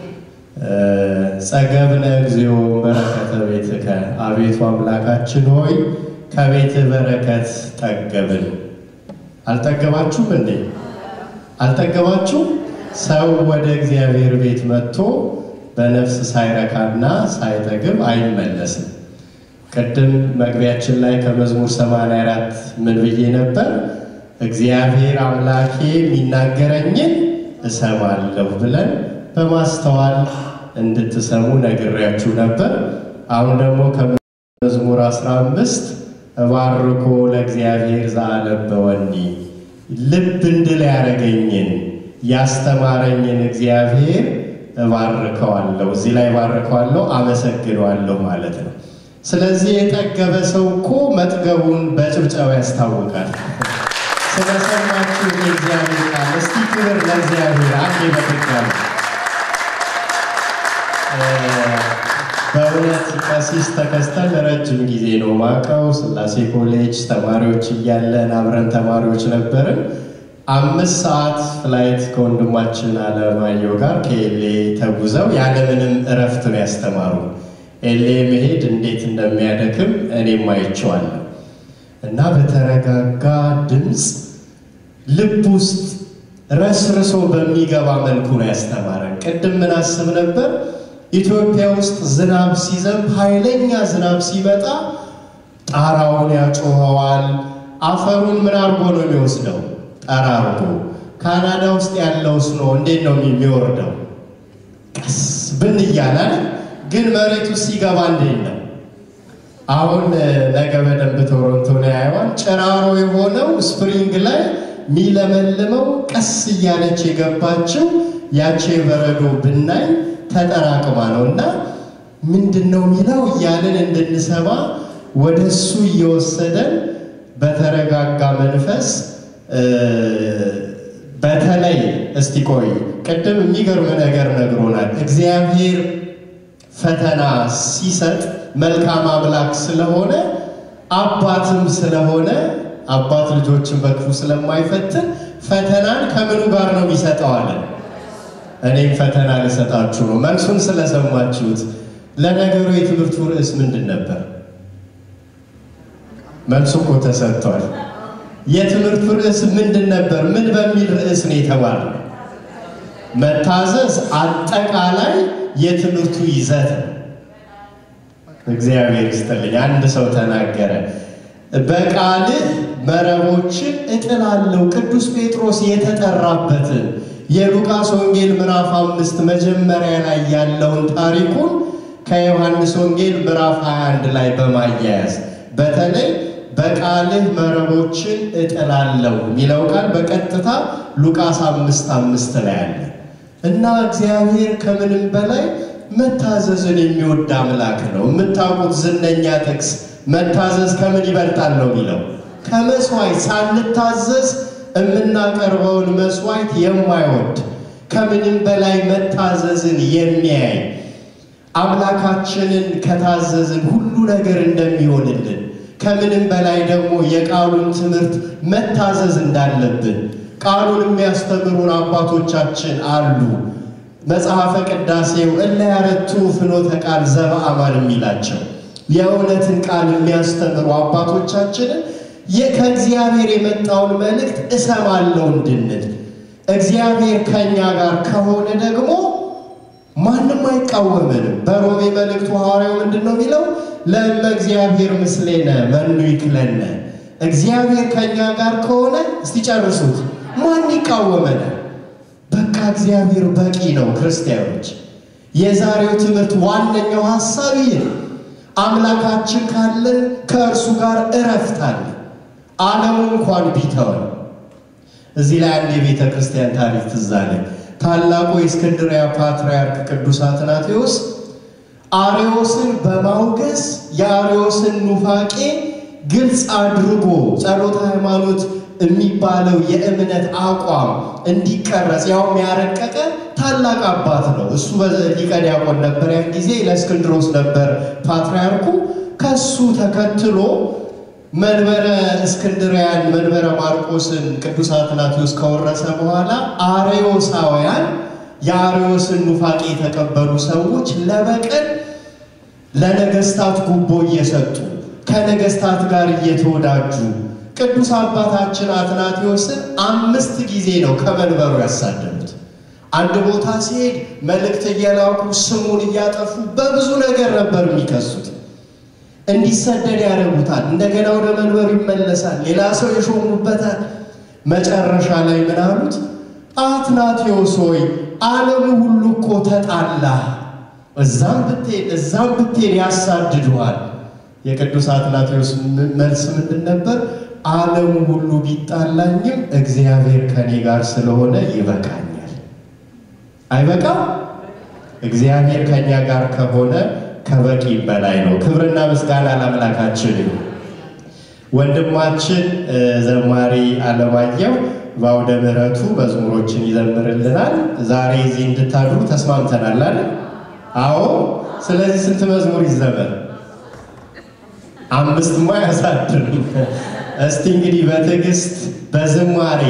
ጸገብነ እግዚኦ በረከተ ቤትከ፣ አቤቱ አምላካችን ሆይ ከቤትህ በረከት ጠገብን። አልጠገባችሁም እንዴ? አልጠገባችሁም? ሰው ወደ እግዚአብሔር ቤት መጥቶ በነፍስ ሳይረካና ሳይጠግብ አይመለስም። ቅድም መግቢያችን ላይ ከመዝሙር 84 ምን ብዬ ነበር? እግዚአብሔር አምላኬ የሚናገረኝን እሰማለሁ ብለን በማስተዋል እንድትሰሙ ነግሬያችሁ ነበር። አሁን ደግሞ ከመዝሙር 15 እባርኮ ለእግዚአብሔር ዘአለበወኒ ልብ እንድል ያደረገኝን ያስተማረኝን እግዚአብሔር እባርከዋለሁ። እዚህ ላይ እባርከዋለሁ፣ አመሰግነዋለሁ ማለት ነው። ስለዚህ የጠገበ ሰው እኮ መጥገቡን በጭብጨባ ያስታውቃል። ስለሰማችሁ የእግዚአብሔር ቃል እስቲ ክብር ለእግዚአብሔር አንዴ በድጋሚ በእውነት ቀሲስ ተከስተን ለረጅም ጊዜ ነው ማቀው። ስላሴ ኮሌጅ ተማሪዎች እያለን አብረን ተማሪዎች ነበርን። አምስት ሰዓት ፍላይት ከወንድማችን አለማየሁ ጋር ከኤሌ ተጉዘው ያለምንም እረፍት ነው ያስተማሩ። ኤሌ መሄድ እንዴት እንደሚያደክም እኔም አይቼዋለሁ። እና በተረጋጋ ድምፅ ልብ ውስጥ ረስርሶ በሚገባ መልኩ ነው ያስተማረን። ቅድም ምን አስብ ነበር? ኢትዮጵያ ውስጥ ዝናብ ሲዘንብ ኃይለኛ ዝናብ ሲመጣ ጣራውን ያጮኸዋል። አፈሩን ምን አድርጎ ነው የሚወስደው? ጠራርጎ። ካናዳ ውስጥ ያለው ስኖ እንዴት ነው የሚወርደው? ቀስ ብን እያላል ግን መሬቱ ሲገባ እንዴት ነው? አሁን ነገ በደንብ ቶሮንቶ ነው ያየዋል። ጭራሮ የሆነው ስፕሪንግ ላይ የሚለመልመው ቀስ እያለች የገባችው ያቺ የበረዶ ብናኝ ተጠራቅማ ነው እና ምንድን ነው የሚለው እያልን እንድንሰማ ወደ እሱ እየወሰደን በተረጋጋ መንፈስ በተለይ እስቲ ቆይ ቅድም የሚገርም ነገር ነግሮናል። እግዚአብሔር ፈተና ሲሰጥ መልካም አምላክ ስለሆነ አባትም ስለሆነ አባት ልጆችን በክፉ ስለማይፈትን ፈተናን ከምኑ ጋር ነው የሚሰጠዋለን? እኔም ፈተና ልሰጣችሁ ነው። መልሱን ስለሰማችሁት። ለነገሩ የትምህርቱ ርዕስ ምንድን ነበር? መልሱ እኮ ተሰጥቷል። የትምህርቱ ርዕስ ምንድን ነበር? ምን በሚል ርዕስ ነው የተባለው? መታዘዝ አጠቃላይ የትምህርቱ ይዘት ነው። እግዚአብሔር ይስጥልኝ። አንድ ሰው ተናገረ፣ በቃልህ መረቦችን እጥላለሁ። ቅዱስ ጴጥሮስ የተጠራበትን የሉቃስ ወንጌል ምዕራፍ አምስት መጀመሪያ ላይ ያለውን ታሪኩን ከዮሐንስ ወንጌል ምዕራፍ 21 ላይ በማያያዝ በተለይ በቃልህ መረቦችን እጥላለሁ የሚለው ቃል በቀጥታ ሉቃስ አምስት አምስት ላይ አለ እና እግዚአብሔር ከምንም በላይ መታዘዝን የሚወድ አምላክ ነው። የምታውቁት ዝነኛ ጥቅስ መታዘዝ ከምን ይበልጣል ነው የሚለው ከመስዋዕት ሳንታዘዝ የምናቀርበውን መስዋዕት የማይወድ ከምንም በላይ መታዘዝን የሚያይ አምላካችንን ከታዘዝን ሁሉ ነገር እንደሚሆንልን ከምንም በላይ ደግሞ የቃሉን ትምህርት መታዘዝ እንዳለብን ቃሉን የሚያስተምሩን አባቶቻችን አሉ። መጽሐፈ ቅዳሴው እለ ያረቱ ፍኖተ ቃል ዘበአማን የሚላቸው የእውነትን ቃል የሚያስተምሩ አባቶቻችንን ከእግዚአብሔር የመጣውን መልእክት እሰማለሁ እንድንል እግዚአብሔር ከእኛ ጋር ከሆነ ደግሞ ማንም አይቃወመንም። በሮሜ መልእክቱ ሐዋርያው ምንድን ነው የሚለው? ለእመ እግዚአብሔር ምስሌነ መኑ ይክለነ። እግዚአብሔር ከእኛ ጋር ከሆነ እስቲ ጨርሱት፣ ማን ይቃወመናል? በቃ እግዚአብሔር በቂ ነው። ክርስቲያኖች፣ የዛሬው ትምህርት ዋነኛው ሐሳብ ይህ ነው። አምላካችን ካለን ከእርሱ ጋር እረፍት አለ። ዓለሙ እንኳን ቢተወን። እዚህ ላይ አንድ የቤተ ክርስቲያን ታሪክ ትዝ አለኝ። ታላቁ የእስክንድርያ ፓትርያርክ ቅዱስ አትናቴዎስ አርዮስን በማውገዝ የአርዮስን ኑፋቄ ግልጽ አድርጎ ጸሎተ ሃይማኖት የሚባለው የእምነት አቋም እንዲቀረጽ ያውም ያረቀቀ ታላቅ አባት ነው። እሱ ሊቀ ዲያቆን ነበር። ያን ጊዜ ለእስክንድሮስ ነበር ፓትርያርኩ። ከሱ ተከትሎ መንበረ እስክንድርያን መንበረ ማርቆስን ቅዱስ አትናቴዎስ ከወረሰ በኋላ አርዮሳውያን የአርዮስን ኑፋቄ የተቀበሉ ሰዎች ለበቀል ለነገስታት ጉቦ እየሰጡ ከነገስታት ጋር እየተወዳጁ ቅዱስ አባታችን አትናቴዎስን አምስት ጊዜ ነው ከመንበሩ ያሳደዱት። አንድ ቦታ ሲሄድ መልእክት እየላኩ ስሙን እያጠፉ በብዙ ነገር ነበር የሚከሱት። እንዲሰደድ ያደርጉታል። እንደገና ወደ መንበሩ ይመለሳል። ሌላ ሰው የሾሙበታል። መጨረሻ ላይ ምን አሉት? አትናቴዎስ ሆይ ዓለሙ ሁሉ እኮ ተጣላ፣ እዛም ብትሄድ እዛም ብትሄድ ያሳድዱሃል። የቅዱስ አትናቴዎስ መልስ ምንድን ነበር? ዓለሙ ሁሉ ቢጣላኝም እግዚአብሔር ከኔ ጋር ስለሆነ ይበቃኛል። አይበቃም? እግዚአብሔር ከእኛ ጋር ከሆነ ከበቂ በላይ ነው። ክብርና ምስጋና ለአምላካችን ይሁን። ወንድማችን ዘማሪ አለማየሁ በአውደ ምሕረቱ መዝሙሮችን ይዘምርልናል። ዛሬ እዚህ እንድታድሩ ተስማምተናል አይደል? አዎ። ስለዚህ ስንት መዝሙር ይዘመር? አምስትማ ያሳድር። እስቲ እንግዲህ በትዕግስት በዝማሬ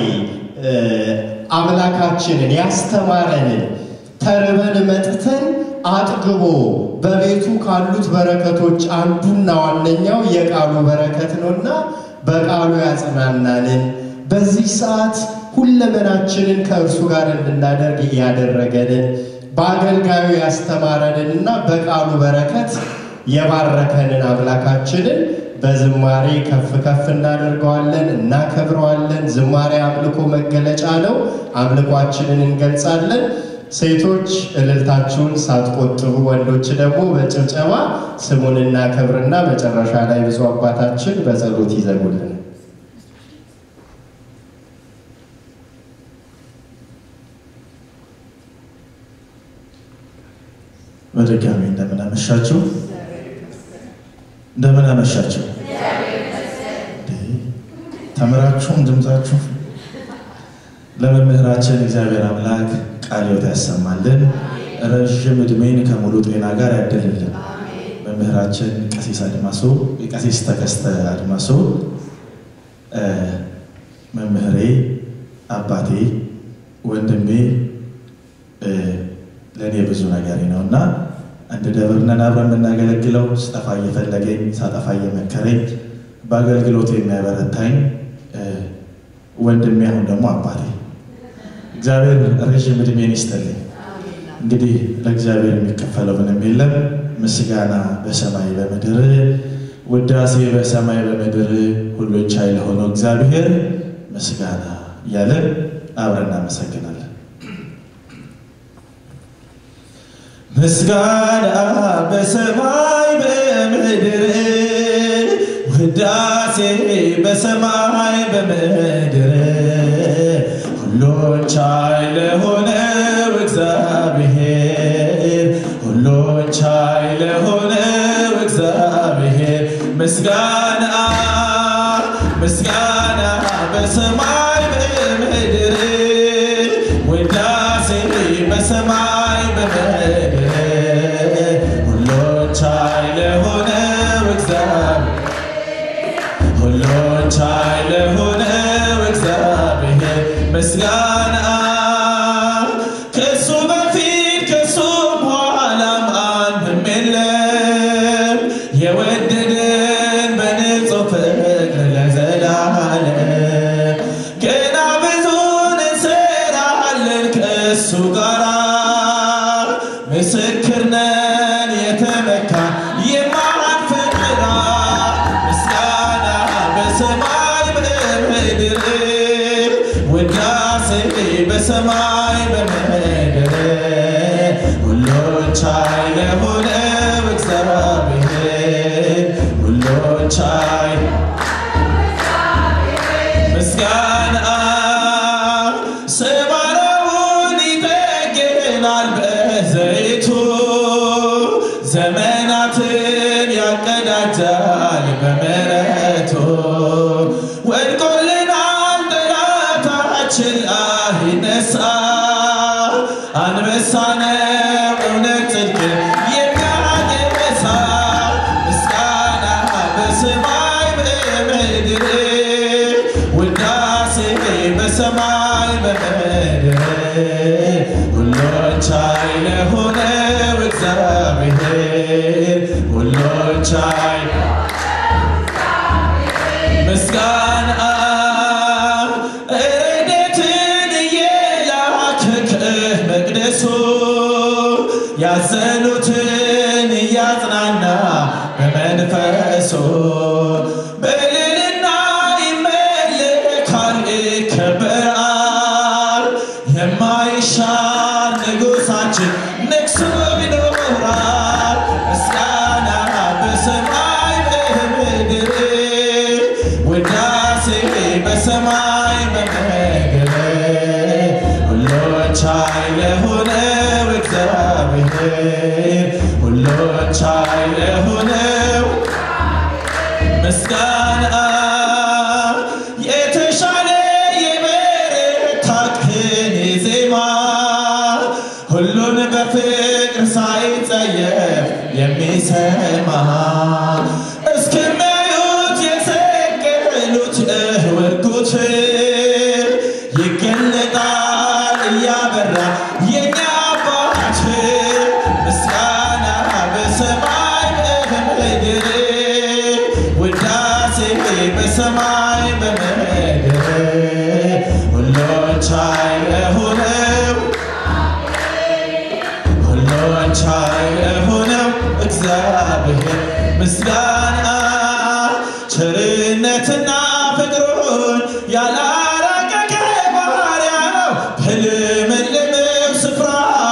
አምላካችንን ያስተማረንን ተርበን መጥተን አጥግቦ በቤቱ ካሉት በረከቶች አንዱና ዋነኛው የቃሉ በረከት ነውና በቃሉ ያጽናናንን በዚህ ሰዓት ሁለመናችንን ከእርሱ ጋር እንድናደርግ ያደረገንን በአገልጋዩ ያስተማረንንና በቃሉ በረከት የባረከንን አምላካችንን በዝማሬ ከፍ ከፍ እናደርገዋለን፣ እናከብረዋለን። ዝማሬ አምልኮ መገለጫ ነው። አምልኳችንን እንገልጻለን። ሴቶች እልልታችሁን ሳትቆጥቡ፣ ወንዶች ደግሞ በጭብጨባ ስሙን እናከብርና መጨረሻ ላይ ብፁዕ አባታችን በጸሎት ይዘጉልን። በድጋሚ እንደምን አመሻችሁ፣ እንደምን አመሻችሁ። ተምራችሁም ድምፃችሁ ለመምህራችን እግዚአብሔር አምላክ ቃለ ሕይወት ያሰማልን፣ ረዥም ዕድሜን ከሙሉ ጤና ጋር ያደልልን። መምህራችን ቀሲስ አድማሶ የቀሲስ ተከስተ አድማሶ መምህሬ፣ አባቴ፣ ወንድሜ ለእኔ ብዙ ነገሬ ነው እና አንድ ደብር ነን አብረን የምናገለግለው ስጠፋ እየፈለገኝ ሳጠፋ እየመከረኝ በአገልግሎት የሚያበረታኝ ወንድሜ አሁን ደግሞ አባቴ እግዚአብሔር ረዥም ዕድሜን ይስጥልኝ። እንግዲህ ለእግዚአብሔር የሚከፈለው ምንም የለም። ምስጋና በሰማይ በምድር ውዳሴ በሰማይ በምድር ሁሉን ቻይ ለሆነው እግዚአብሔር ምስጋና እያለን አብረን እናመሰግናለን። ምስጋና በሰማይ በምድር ውዳሴ በሰማይ በምድር ሁሉን ቻይ ለሆነው እግዚአብሔር ሁሉን ቻይ ለሆነው እግዚአብሔር ምስጋና ምስጋና በሰማይ በምድር ውዳሴ በሰማይ በምድር ሁሉን ቻይ ለሆነው እግዚአብሔር ሁሉን ቻይ ለሆነው እግዚአብሔር ምስጋና ከሱ በፊት ከሱ በኋላ ማንም የለም የወደደን በንጹህ ፍቅር ለዘላለም ገና ብዙን እንሰራለን ከእሱ ጋራ ምስክር ነን የተመካ የማንፈራ ምስጋና በሰማይ በምድር ውዳሴ በሰማይ በምድር ሁሉን ቻይ ለሆነው እግዚአብሔር ሁሉን ቻይ ምስጋና ሰባራውን ይጠግናል በዘይቱ ዘመናትን ያቀዳጃል በምሕረቱ ወድቆልናል ጠላታችን አይነሳ አንበሳ ነው እውነት ጽድቅ የሚያገሳ ምስጋና በሰማይ በምድር ውዳሴ በሰማይ በምድር ሁሉን ቻይ ለሆነው እግዚአብሔር ሁሉን ቻይ ምስጋና ረድኤትን እየላከ ከመቅደሱ ያዘኑትን እያጽናና በመንፈሱ በልልና ይመለካል ይከበራል የማይሻር ንጉሳችን ነግሶ ይኖራል ምስጋና በሰማይ በምድር ውዳሴ በሰማይ በምድር ሁሉን ቻይ ለሆነው እግዚአብሔር ሁሉን ቻይ ለሆነው ምስጋና የተሻለ የበረታ ቅኔ ዜማ ሁሉን በፍቅር ሳይጸየፍ የሚሰማ እስከሚያዩት የሰቀሉት እውርጉት ይገለጣል እያበራ የኛ አባት ምስጋና በሰማይ በምድር ውዳሴ በሰማይ በምድር ሁሉን ቻይ ለሆነው ሁሉን ቻይ ለሆነው እግዚአብሔር ምስጋና ቸርነትና ፍቅሩን ያላራቀቀ ባሪያ ነው በልምልምም ስፍራ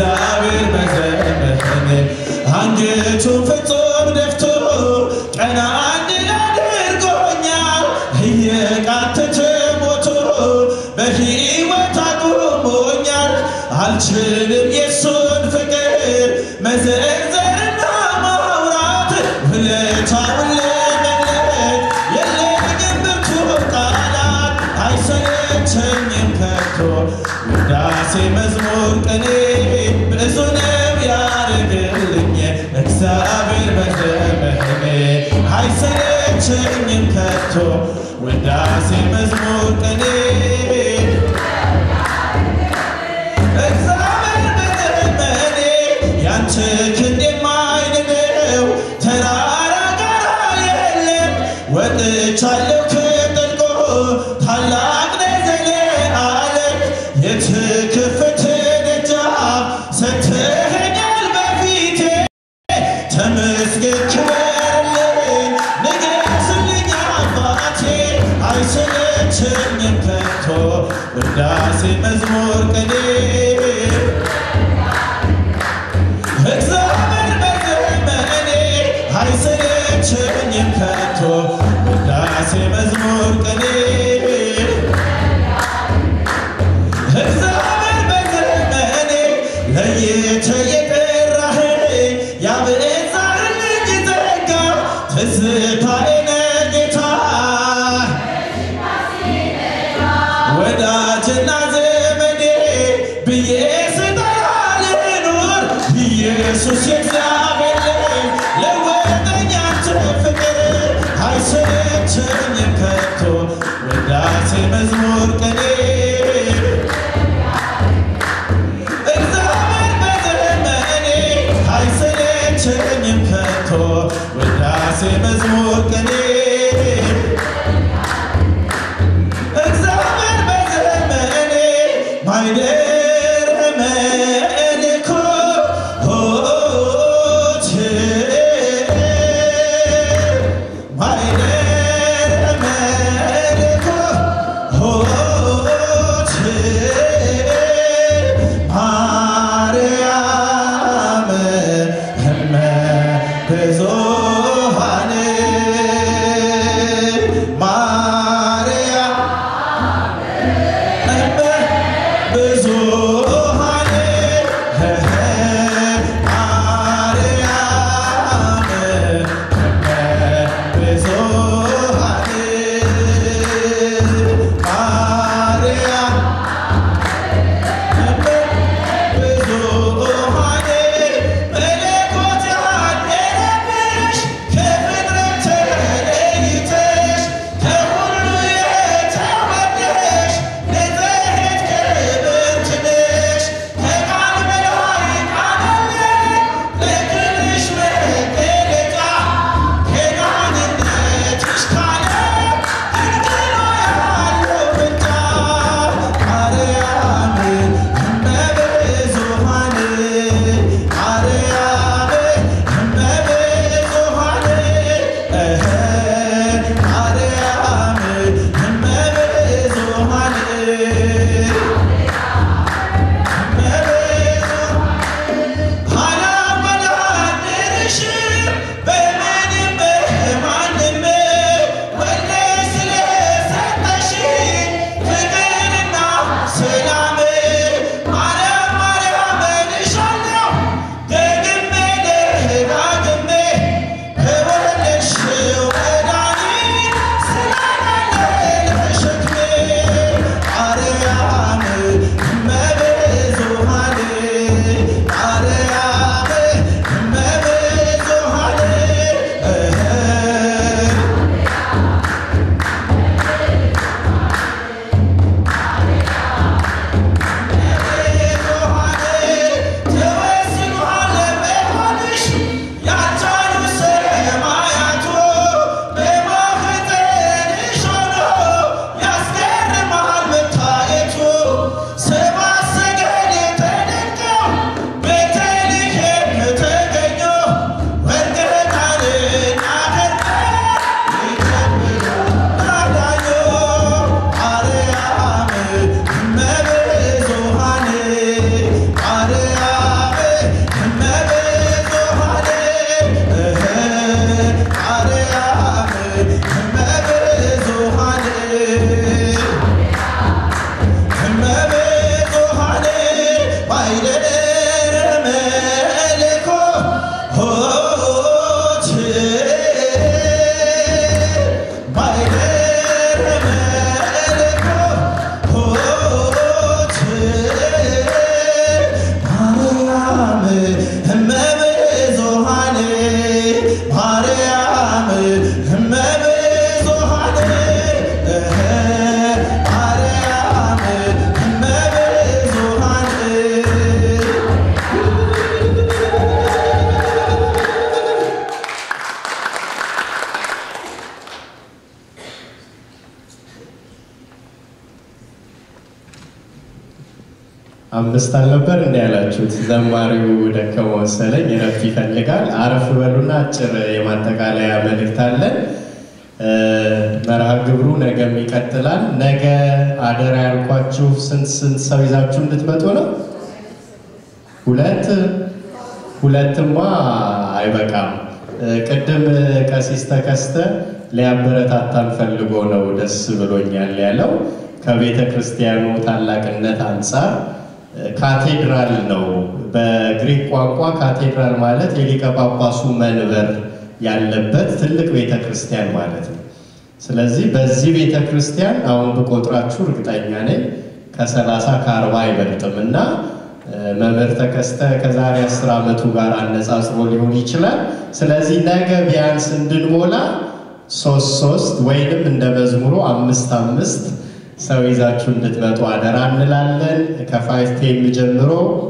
እግዚአብሔር በዘመኔ አንገቱን ፍጹም ደፍቶ ቀና እንድል አድርጎኛል። እየቃተተ ሞቶ በሕይወት አቁሞኛል። አልችልም የሱን ፍቅር መዘርዘርና ማውራት ውለታውን ለመግለጥ የለኝም ብርቱ ቃላት አይሰለቸኝም ከቶ ውዳሴ መዝሙር ቅኔ ብዙ ነው ያደርግልኝ እግዚአብሔር በዘመኔ አይሰለቸኝም ከቶ ውዳሴ መዝሙር ቅኔ እግዚአብሔር በዘመኔ ያንተ ክንድ የማይንደው ተራራ ጋር የለም ወጥቻለሁ ከጥልቁ ታላቅ ነህ ዘለዓለም የተከፈተ ደጃፍ ሰጥተኸኛል በፊቴ ተመስገን ክበርልኝ ንገስልኝ አባቴ አይሰለቸኝም ከቶ ውዳሴ መዝሙር ቅኔ እግዚአብሔር በዘመኔ አይሰለቸኝም ከቶ ውዳሴ መዝሙር ቅኔ እግዚአብሔር በዘመኔ ለይተህ የጠራኸኝ ያበዛህልኝ ጸጋ ትዝታዬ ነህ ጌታ ወዳጅና ዘመዴ ብዬ ስጠራ ልኑር ኢየሱስ የእግዚአብሔር ልጅ ለወጠኝ አንተ ፍቅር አይሰለቸኝም ከቶ ውዳሴ መዝሙር ቅኔ እግዚአብሔር በዘመኔ አይሰለቸኝም ከቶ ውዳሴ መዝሙር ቅኔ እግዚአብሔር በዘመኔ ማይደረ መለኮት ማይደረ መለኮት ማርያም እመ ብዙኃን አምስት አልነበር እንዲ ያላችሁት? ዘማሪው ደከመው መሰለኝ፣ እረፍት ይፈልጋል። አረፍ በሉና አጭር የማጠቃለያ መልእክት አለን። መርሃ ግብሩ ነገም ይቀጥላል። ነገ አደራ ያልኳችሁ ስንት ስንት ሰው ይዛችሁ እንድትመጡ ነው? ሁለት ሁለትማ አይበቃም። ቅድም ቀሲስ ተከስተ ሊያበረታታን ፈልጎ ነው ደስ ብሎኛል ያለው። ከቤተ ክርስቲያኑ ታላቅነት አንጻር ካቴድራል ነው። በግሪክ ቋንቋ ካቴድራል ማለት የሊቀ ጳጳሱ መንበር ያለበት ትልቅ ቤተ ክርስቲያን ማለት ነው። ስለዚህ በዚህ ቤተ ክርስቲያን አሁን ብቆጥራችሁ እርግጠኛ ነኝ ከሰላሳ ከአርባ አይበልጥም እና መምህር ተከስተ ከዛሬ አስር ዓመቱ ጋር አነጻጽሮ ሊሆን ይችላል። ስለዚህ ነገ ቢያንስ እንድንሞላ ሶስት ሶስት ወይንም እንደ መዝሙሩ አምስት አምስት ሰው ይዛችሁ እንድትመጡ አደራ እንላለን። ከፋይቭ ቴም ጀምሮ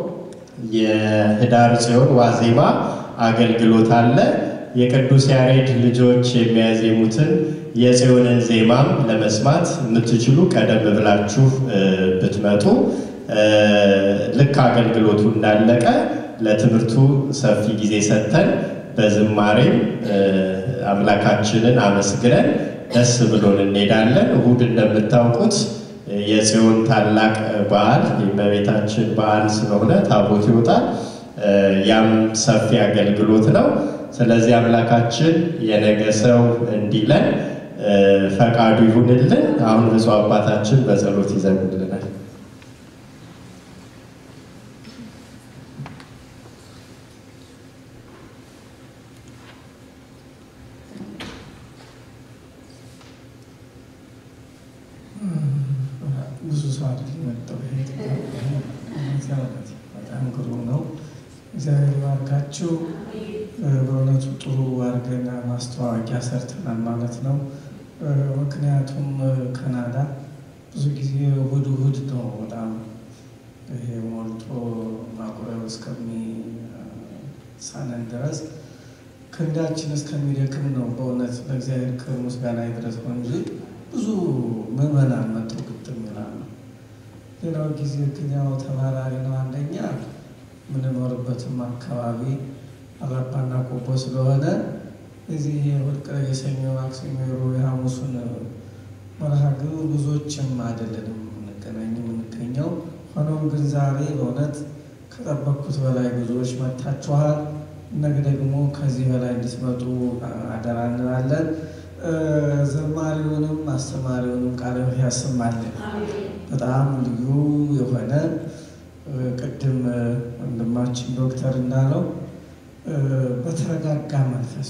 የህዳር ጽዮን ዋዜማ አገልግሎት አለ። የቅዱስ ያሬድ ልጆች የሚያዜሙትን የጽዮንን ዜማም ለመስማት የምትችሉ ቀደም ብላችሁ ብትመጡ ልክ አገልግሎቱ እንዳለቀ ለትምህርቱ ሰፊ ጊዜ ሰጥተን በዝማሬም አምላካችንን አመስግነን ደስ ብሎን እንሄዳለን። እሁድ እንደምታውቁት የጽዮን ታላቅ በዓል የእመቤታችን በዓል ስለሆነ ታቦት ይወጣል። ያም ሰፊ አገልግሎት ነው። ስለዚህ አምላካችን የነገ ሰው እንዲለን ፈቃዱ ይሁንልን። አሁን ብፁዕ አባታችን በጸሎት ይዘምርልናል። ብዙ ሰው አይደል መጣው። በጣም ግሩም ነው። እግዚአብሔር ባርካችሁ። በእውነቱ ጥሩ አድርገን ማስተዋወቂያ ሰርተናል ማለት ነው። ምክንያቱም ካናዳ ብዙ ጊዜ እሑድ እሑድ ነው በጣም ይሄ ሞልቶ ማቁረብ እስከሚሳነን ድረስ ክንዳችን እስከሚደክም ነው። በእውነት ለእግዚአብሔር ክብር ምስጋና ይድረስ ነው እንጂ ብዙ ምዕመናን መጥተው ግጥም ይላሉ። ሌላው ጊዜ ግን ያው ተባራሪ ነው። አንደኛ የምንኖርበትም አካባቢ አራባና ቆቦ ስለሆነ እዚህ የወድቀ የሰኞ ማክሰኞ፣ ሮብ፣ የሐሙሱን መርሃ ግብር ብዙዎችም አይደለንም የምንገናኝ የምንገኘው። ሆኖም ግን ዛሬ በእውነት ከጠበቅኩት በላይ ብዙዎች መጥታችኋል። ነገ ደግሞ ከዚህ በላይ እንድትመጡ አደራ እንላለን። ዘማሪውንም አስተማሪውንም ቃለ ሕይወት ያሰማልን። በጣም ልዩ የሆነ ቅድም ወንድማችን ዶክተር እንዳለው በተረጋጋ መንፈስ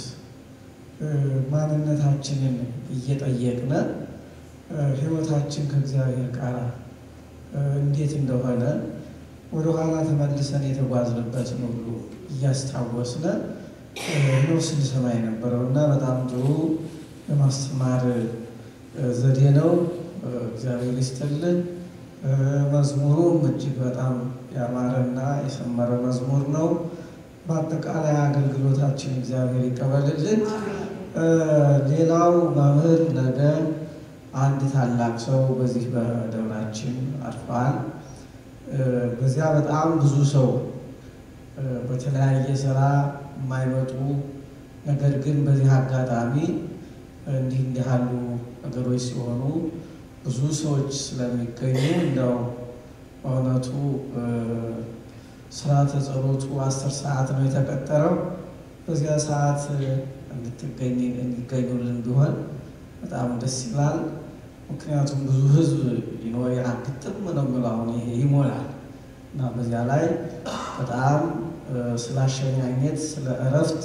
ማንነታችንን እየጠየቅነ ሕይወታችን ከእግዚአብሔር ጋር እንዴት እንደሆነ ወደኋላ ተመልሰን የተጓዝንበትን ሁሉ እያስታወስነ ነው ስንሰማ የነበረው እና በጣም ጥሩ የማስተማር ዘዴ ነው። እግዚአብሔር ይስጥልን። መዝሙሩም እጅግ በጣም ያማረና የሰመረ መዝሙር ነው። በአጠቃላይ አገልግሎታችን እግዚአብሔር ይቀበልልን። ሌላው መምህር ነገ አንድ ታላቅ ሰው በዚህ በደብራችን አርፈዋል። በዚያ በጣም ብዙ ሰው በተለያየ ስራ የማይመጡ ነገር ግን በዚህ አጋጣሚ እንዲህ እንዲህ ያሉ ነገሮች ሲሆኑ ብዙ ሰዎች ስለሚገኙ እንደው በእውነቱ ስርዓተ ጸሎቱ አስር ሰዓት ነው የተቀጠረው። በዚያ ሰዓት እንድትገኝ እንዲገኙልን ቢሆን በጣም ደስ ይላል። ምክንያቱም ብዙ ሕዝብ ይኖር ግጥም ነው የምለው አሁን ይሄ ይሞላል እና በዚያ ላይ በጣም ስለ አሸኛኘት ስለ እረፍት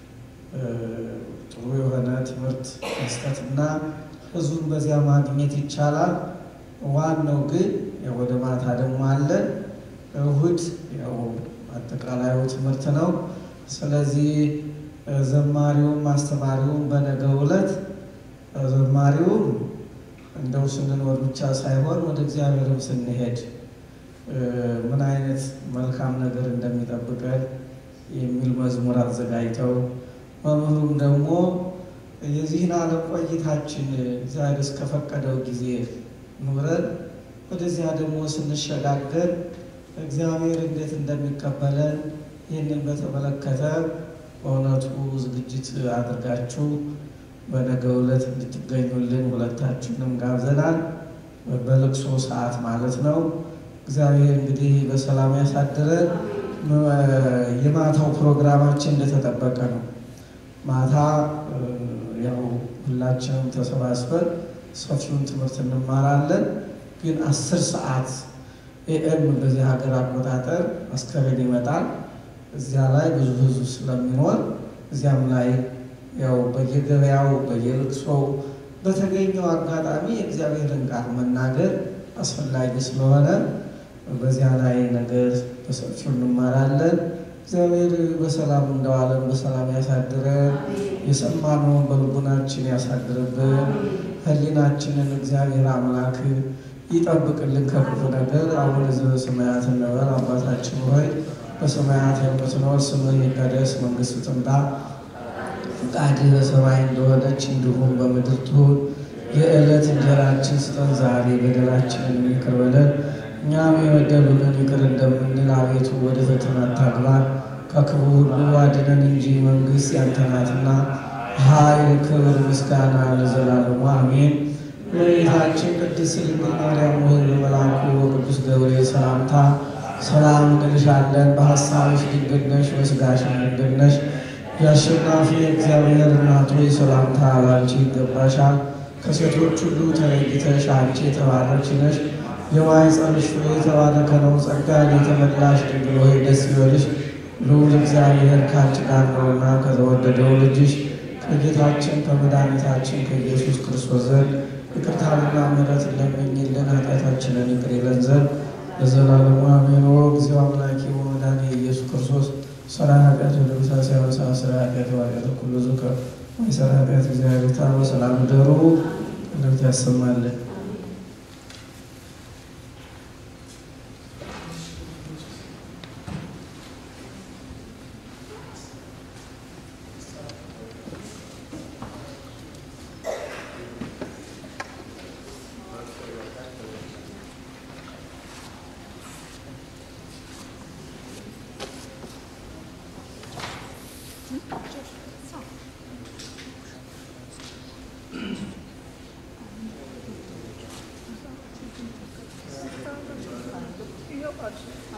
ጥሩ የሆነ ትምህርት መስጠትና ህዝቡን በዚያ ማግኘት ይቻላል። ዋናው ግን ወደ ማታ ደግሞ አለ እሁድ ያው አጠቃላዩ ትምህርት ነው። ስለዚህ ዘማሪውም አስተማሪውም በነገው ዕለት ዘማሪውም እንደው ስንኖር ብቻ ሳይሆን ወደ እግዚአብሔርም ስንሄድ ምን አይነት መልካም ነገር እንደሚጠብቀን የሚል መዝሙር አዘጋጅተው መምህሩም ደግሞ የዚህን ዓለም ቆይታችን እግዚአብሔር እስከፈቀደው ጊዜ ኑረን ወደዚያ ደግሞ ስንሸጋገር እግዚአብሔር እንዴት እንደሚቀበለን ይህንን በተመለከተ በእውነቱ ዝግጅት አድርጋችሁ በነገው ዕለት እንድትገኙልን ሁለታችንም ጋብዘናል። በልቅሶ ሰዓት ማለት ነው። እግዚአብሔር እንግዲህ በሰላም ያሳድረን። የማታው ፕሮግራማችን እንደተጠበቀ ነው። ማታ ያው ሁላችንም ተሰባስበን ሰፊውን ትምህርት እንማራለን። ግን አስር ሰዓት ኤኤም በዚህ ሀገር አቆጣጠር አስከሬን ይመጣል። እዚያ ላይ ብዙ ህዝብ ስለሚኖር እዚያም ላይ ያው በየገበያው በየልቅሶው በተገኘው አጋጣሚ የእግዚአብሔርን ቃል መናገር አስፈላጊ ስለሆነ በዚያ ላይ ነገር በሰፊው እንማራለን። እግዚአብሔር በሰላም እንደዋለን በሰላም ያሳድረን። የሰማነውን በልቡናችን ያሳድርብን። ሕሊናችንን እግዚአብሔር አምላክ ይጠብቅልን ከክፉ ነገር። አቡነ ዘበሰማያት እንበል። አባታችን ሆይ በሰማያት የምትኖር ስምህ ይቀደስ፣ መንግሥትህ ትምጣ፣ ፈቃድህ በሰማይ እንደሆነች እንዲሁም በምድር ትሁን። የዕለት እንጀራችን ስጠን ዛሬ፣ በደላችንን ይቅር በለን እኛም የበደሉንን ይቅር እንደምንል፣ አቤቱ ወደ ፈተና አታግባን ከክፉ ሁሉ አድነን እንጂ መንግሥት ያንተ ናትና፣ ኃይል፣ ክብር፣ ምስጋና ለዘላለሙ አሜን። እመቤታችን ቅድስት ድንግል ማርያም ሆይ በመልአኩ በቅዱስ ገብርኤል ሰላምታ ሰላም እንልሻለን። በሐሳብሽ ድንግል ነሽ፣ በሥጋሽም ድንግል ነሽ። የአሸናፊ እግዚአብሔር እናት ሆይ ሰላምታ ላንቺ ይገባሻል። ከሴቶች ሁሉ ተለይተሽ አንቺ የተባረክሽ ነሽ። የማኅፀንሽ ፍሬ የተባረከ ነው። ጸጋን የተመላሽ ድንግል ሆይ ደስ ይበልሽ፣ ልዑል እግዚአብሔር ከአንቺ ጋር ነውና ከተወደደው ልጅሽ ከጌታችን ከመድኃኒታችን ከኢየሱስ ክርስቶስ ዘንድ ይቅርታንና ምሕረትን ለምኝልን ኃጢአታችንን ይቅር ይለን ዘንድ ለዘላለሙ አሜን። እግዚኦ አምላኬ ወመድኃኒየ ኢየሱስ ክርስቶስ ሰራ ኃጢአት ወደ ምሳ ሲያበሳ ስራ ኃጢአት ዋጢአት ኩሉ ዙከ ወይሰራ ኃጢአት እግዚአብሔር ታ በሰላም ደሩ እንደት ያሰማልን። Yok açık.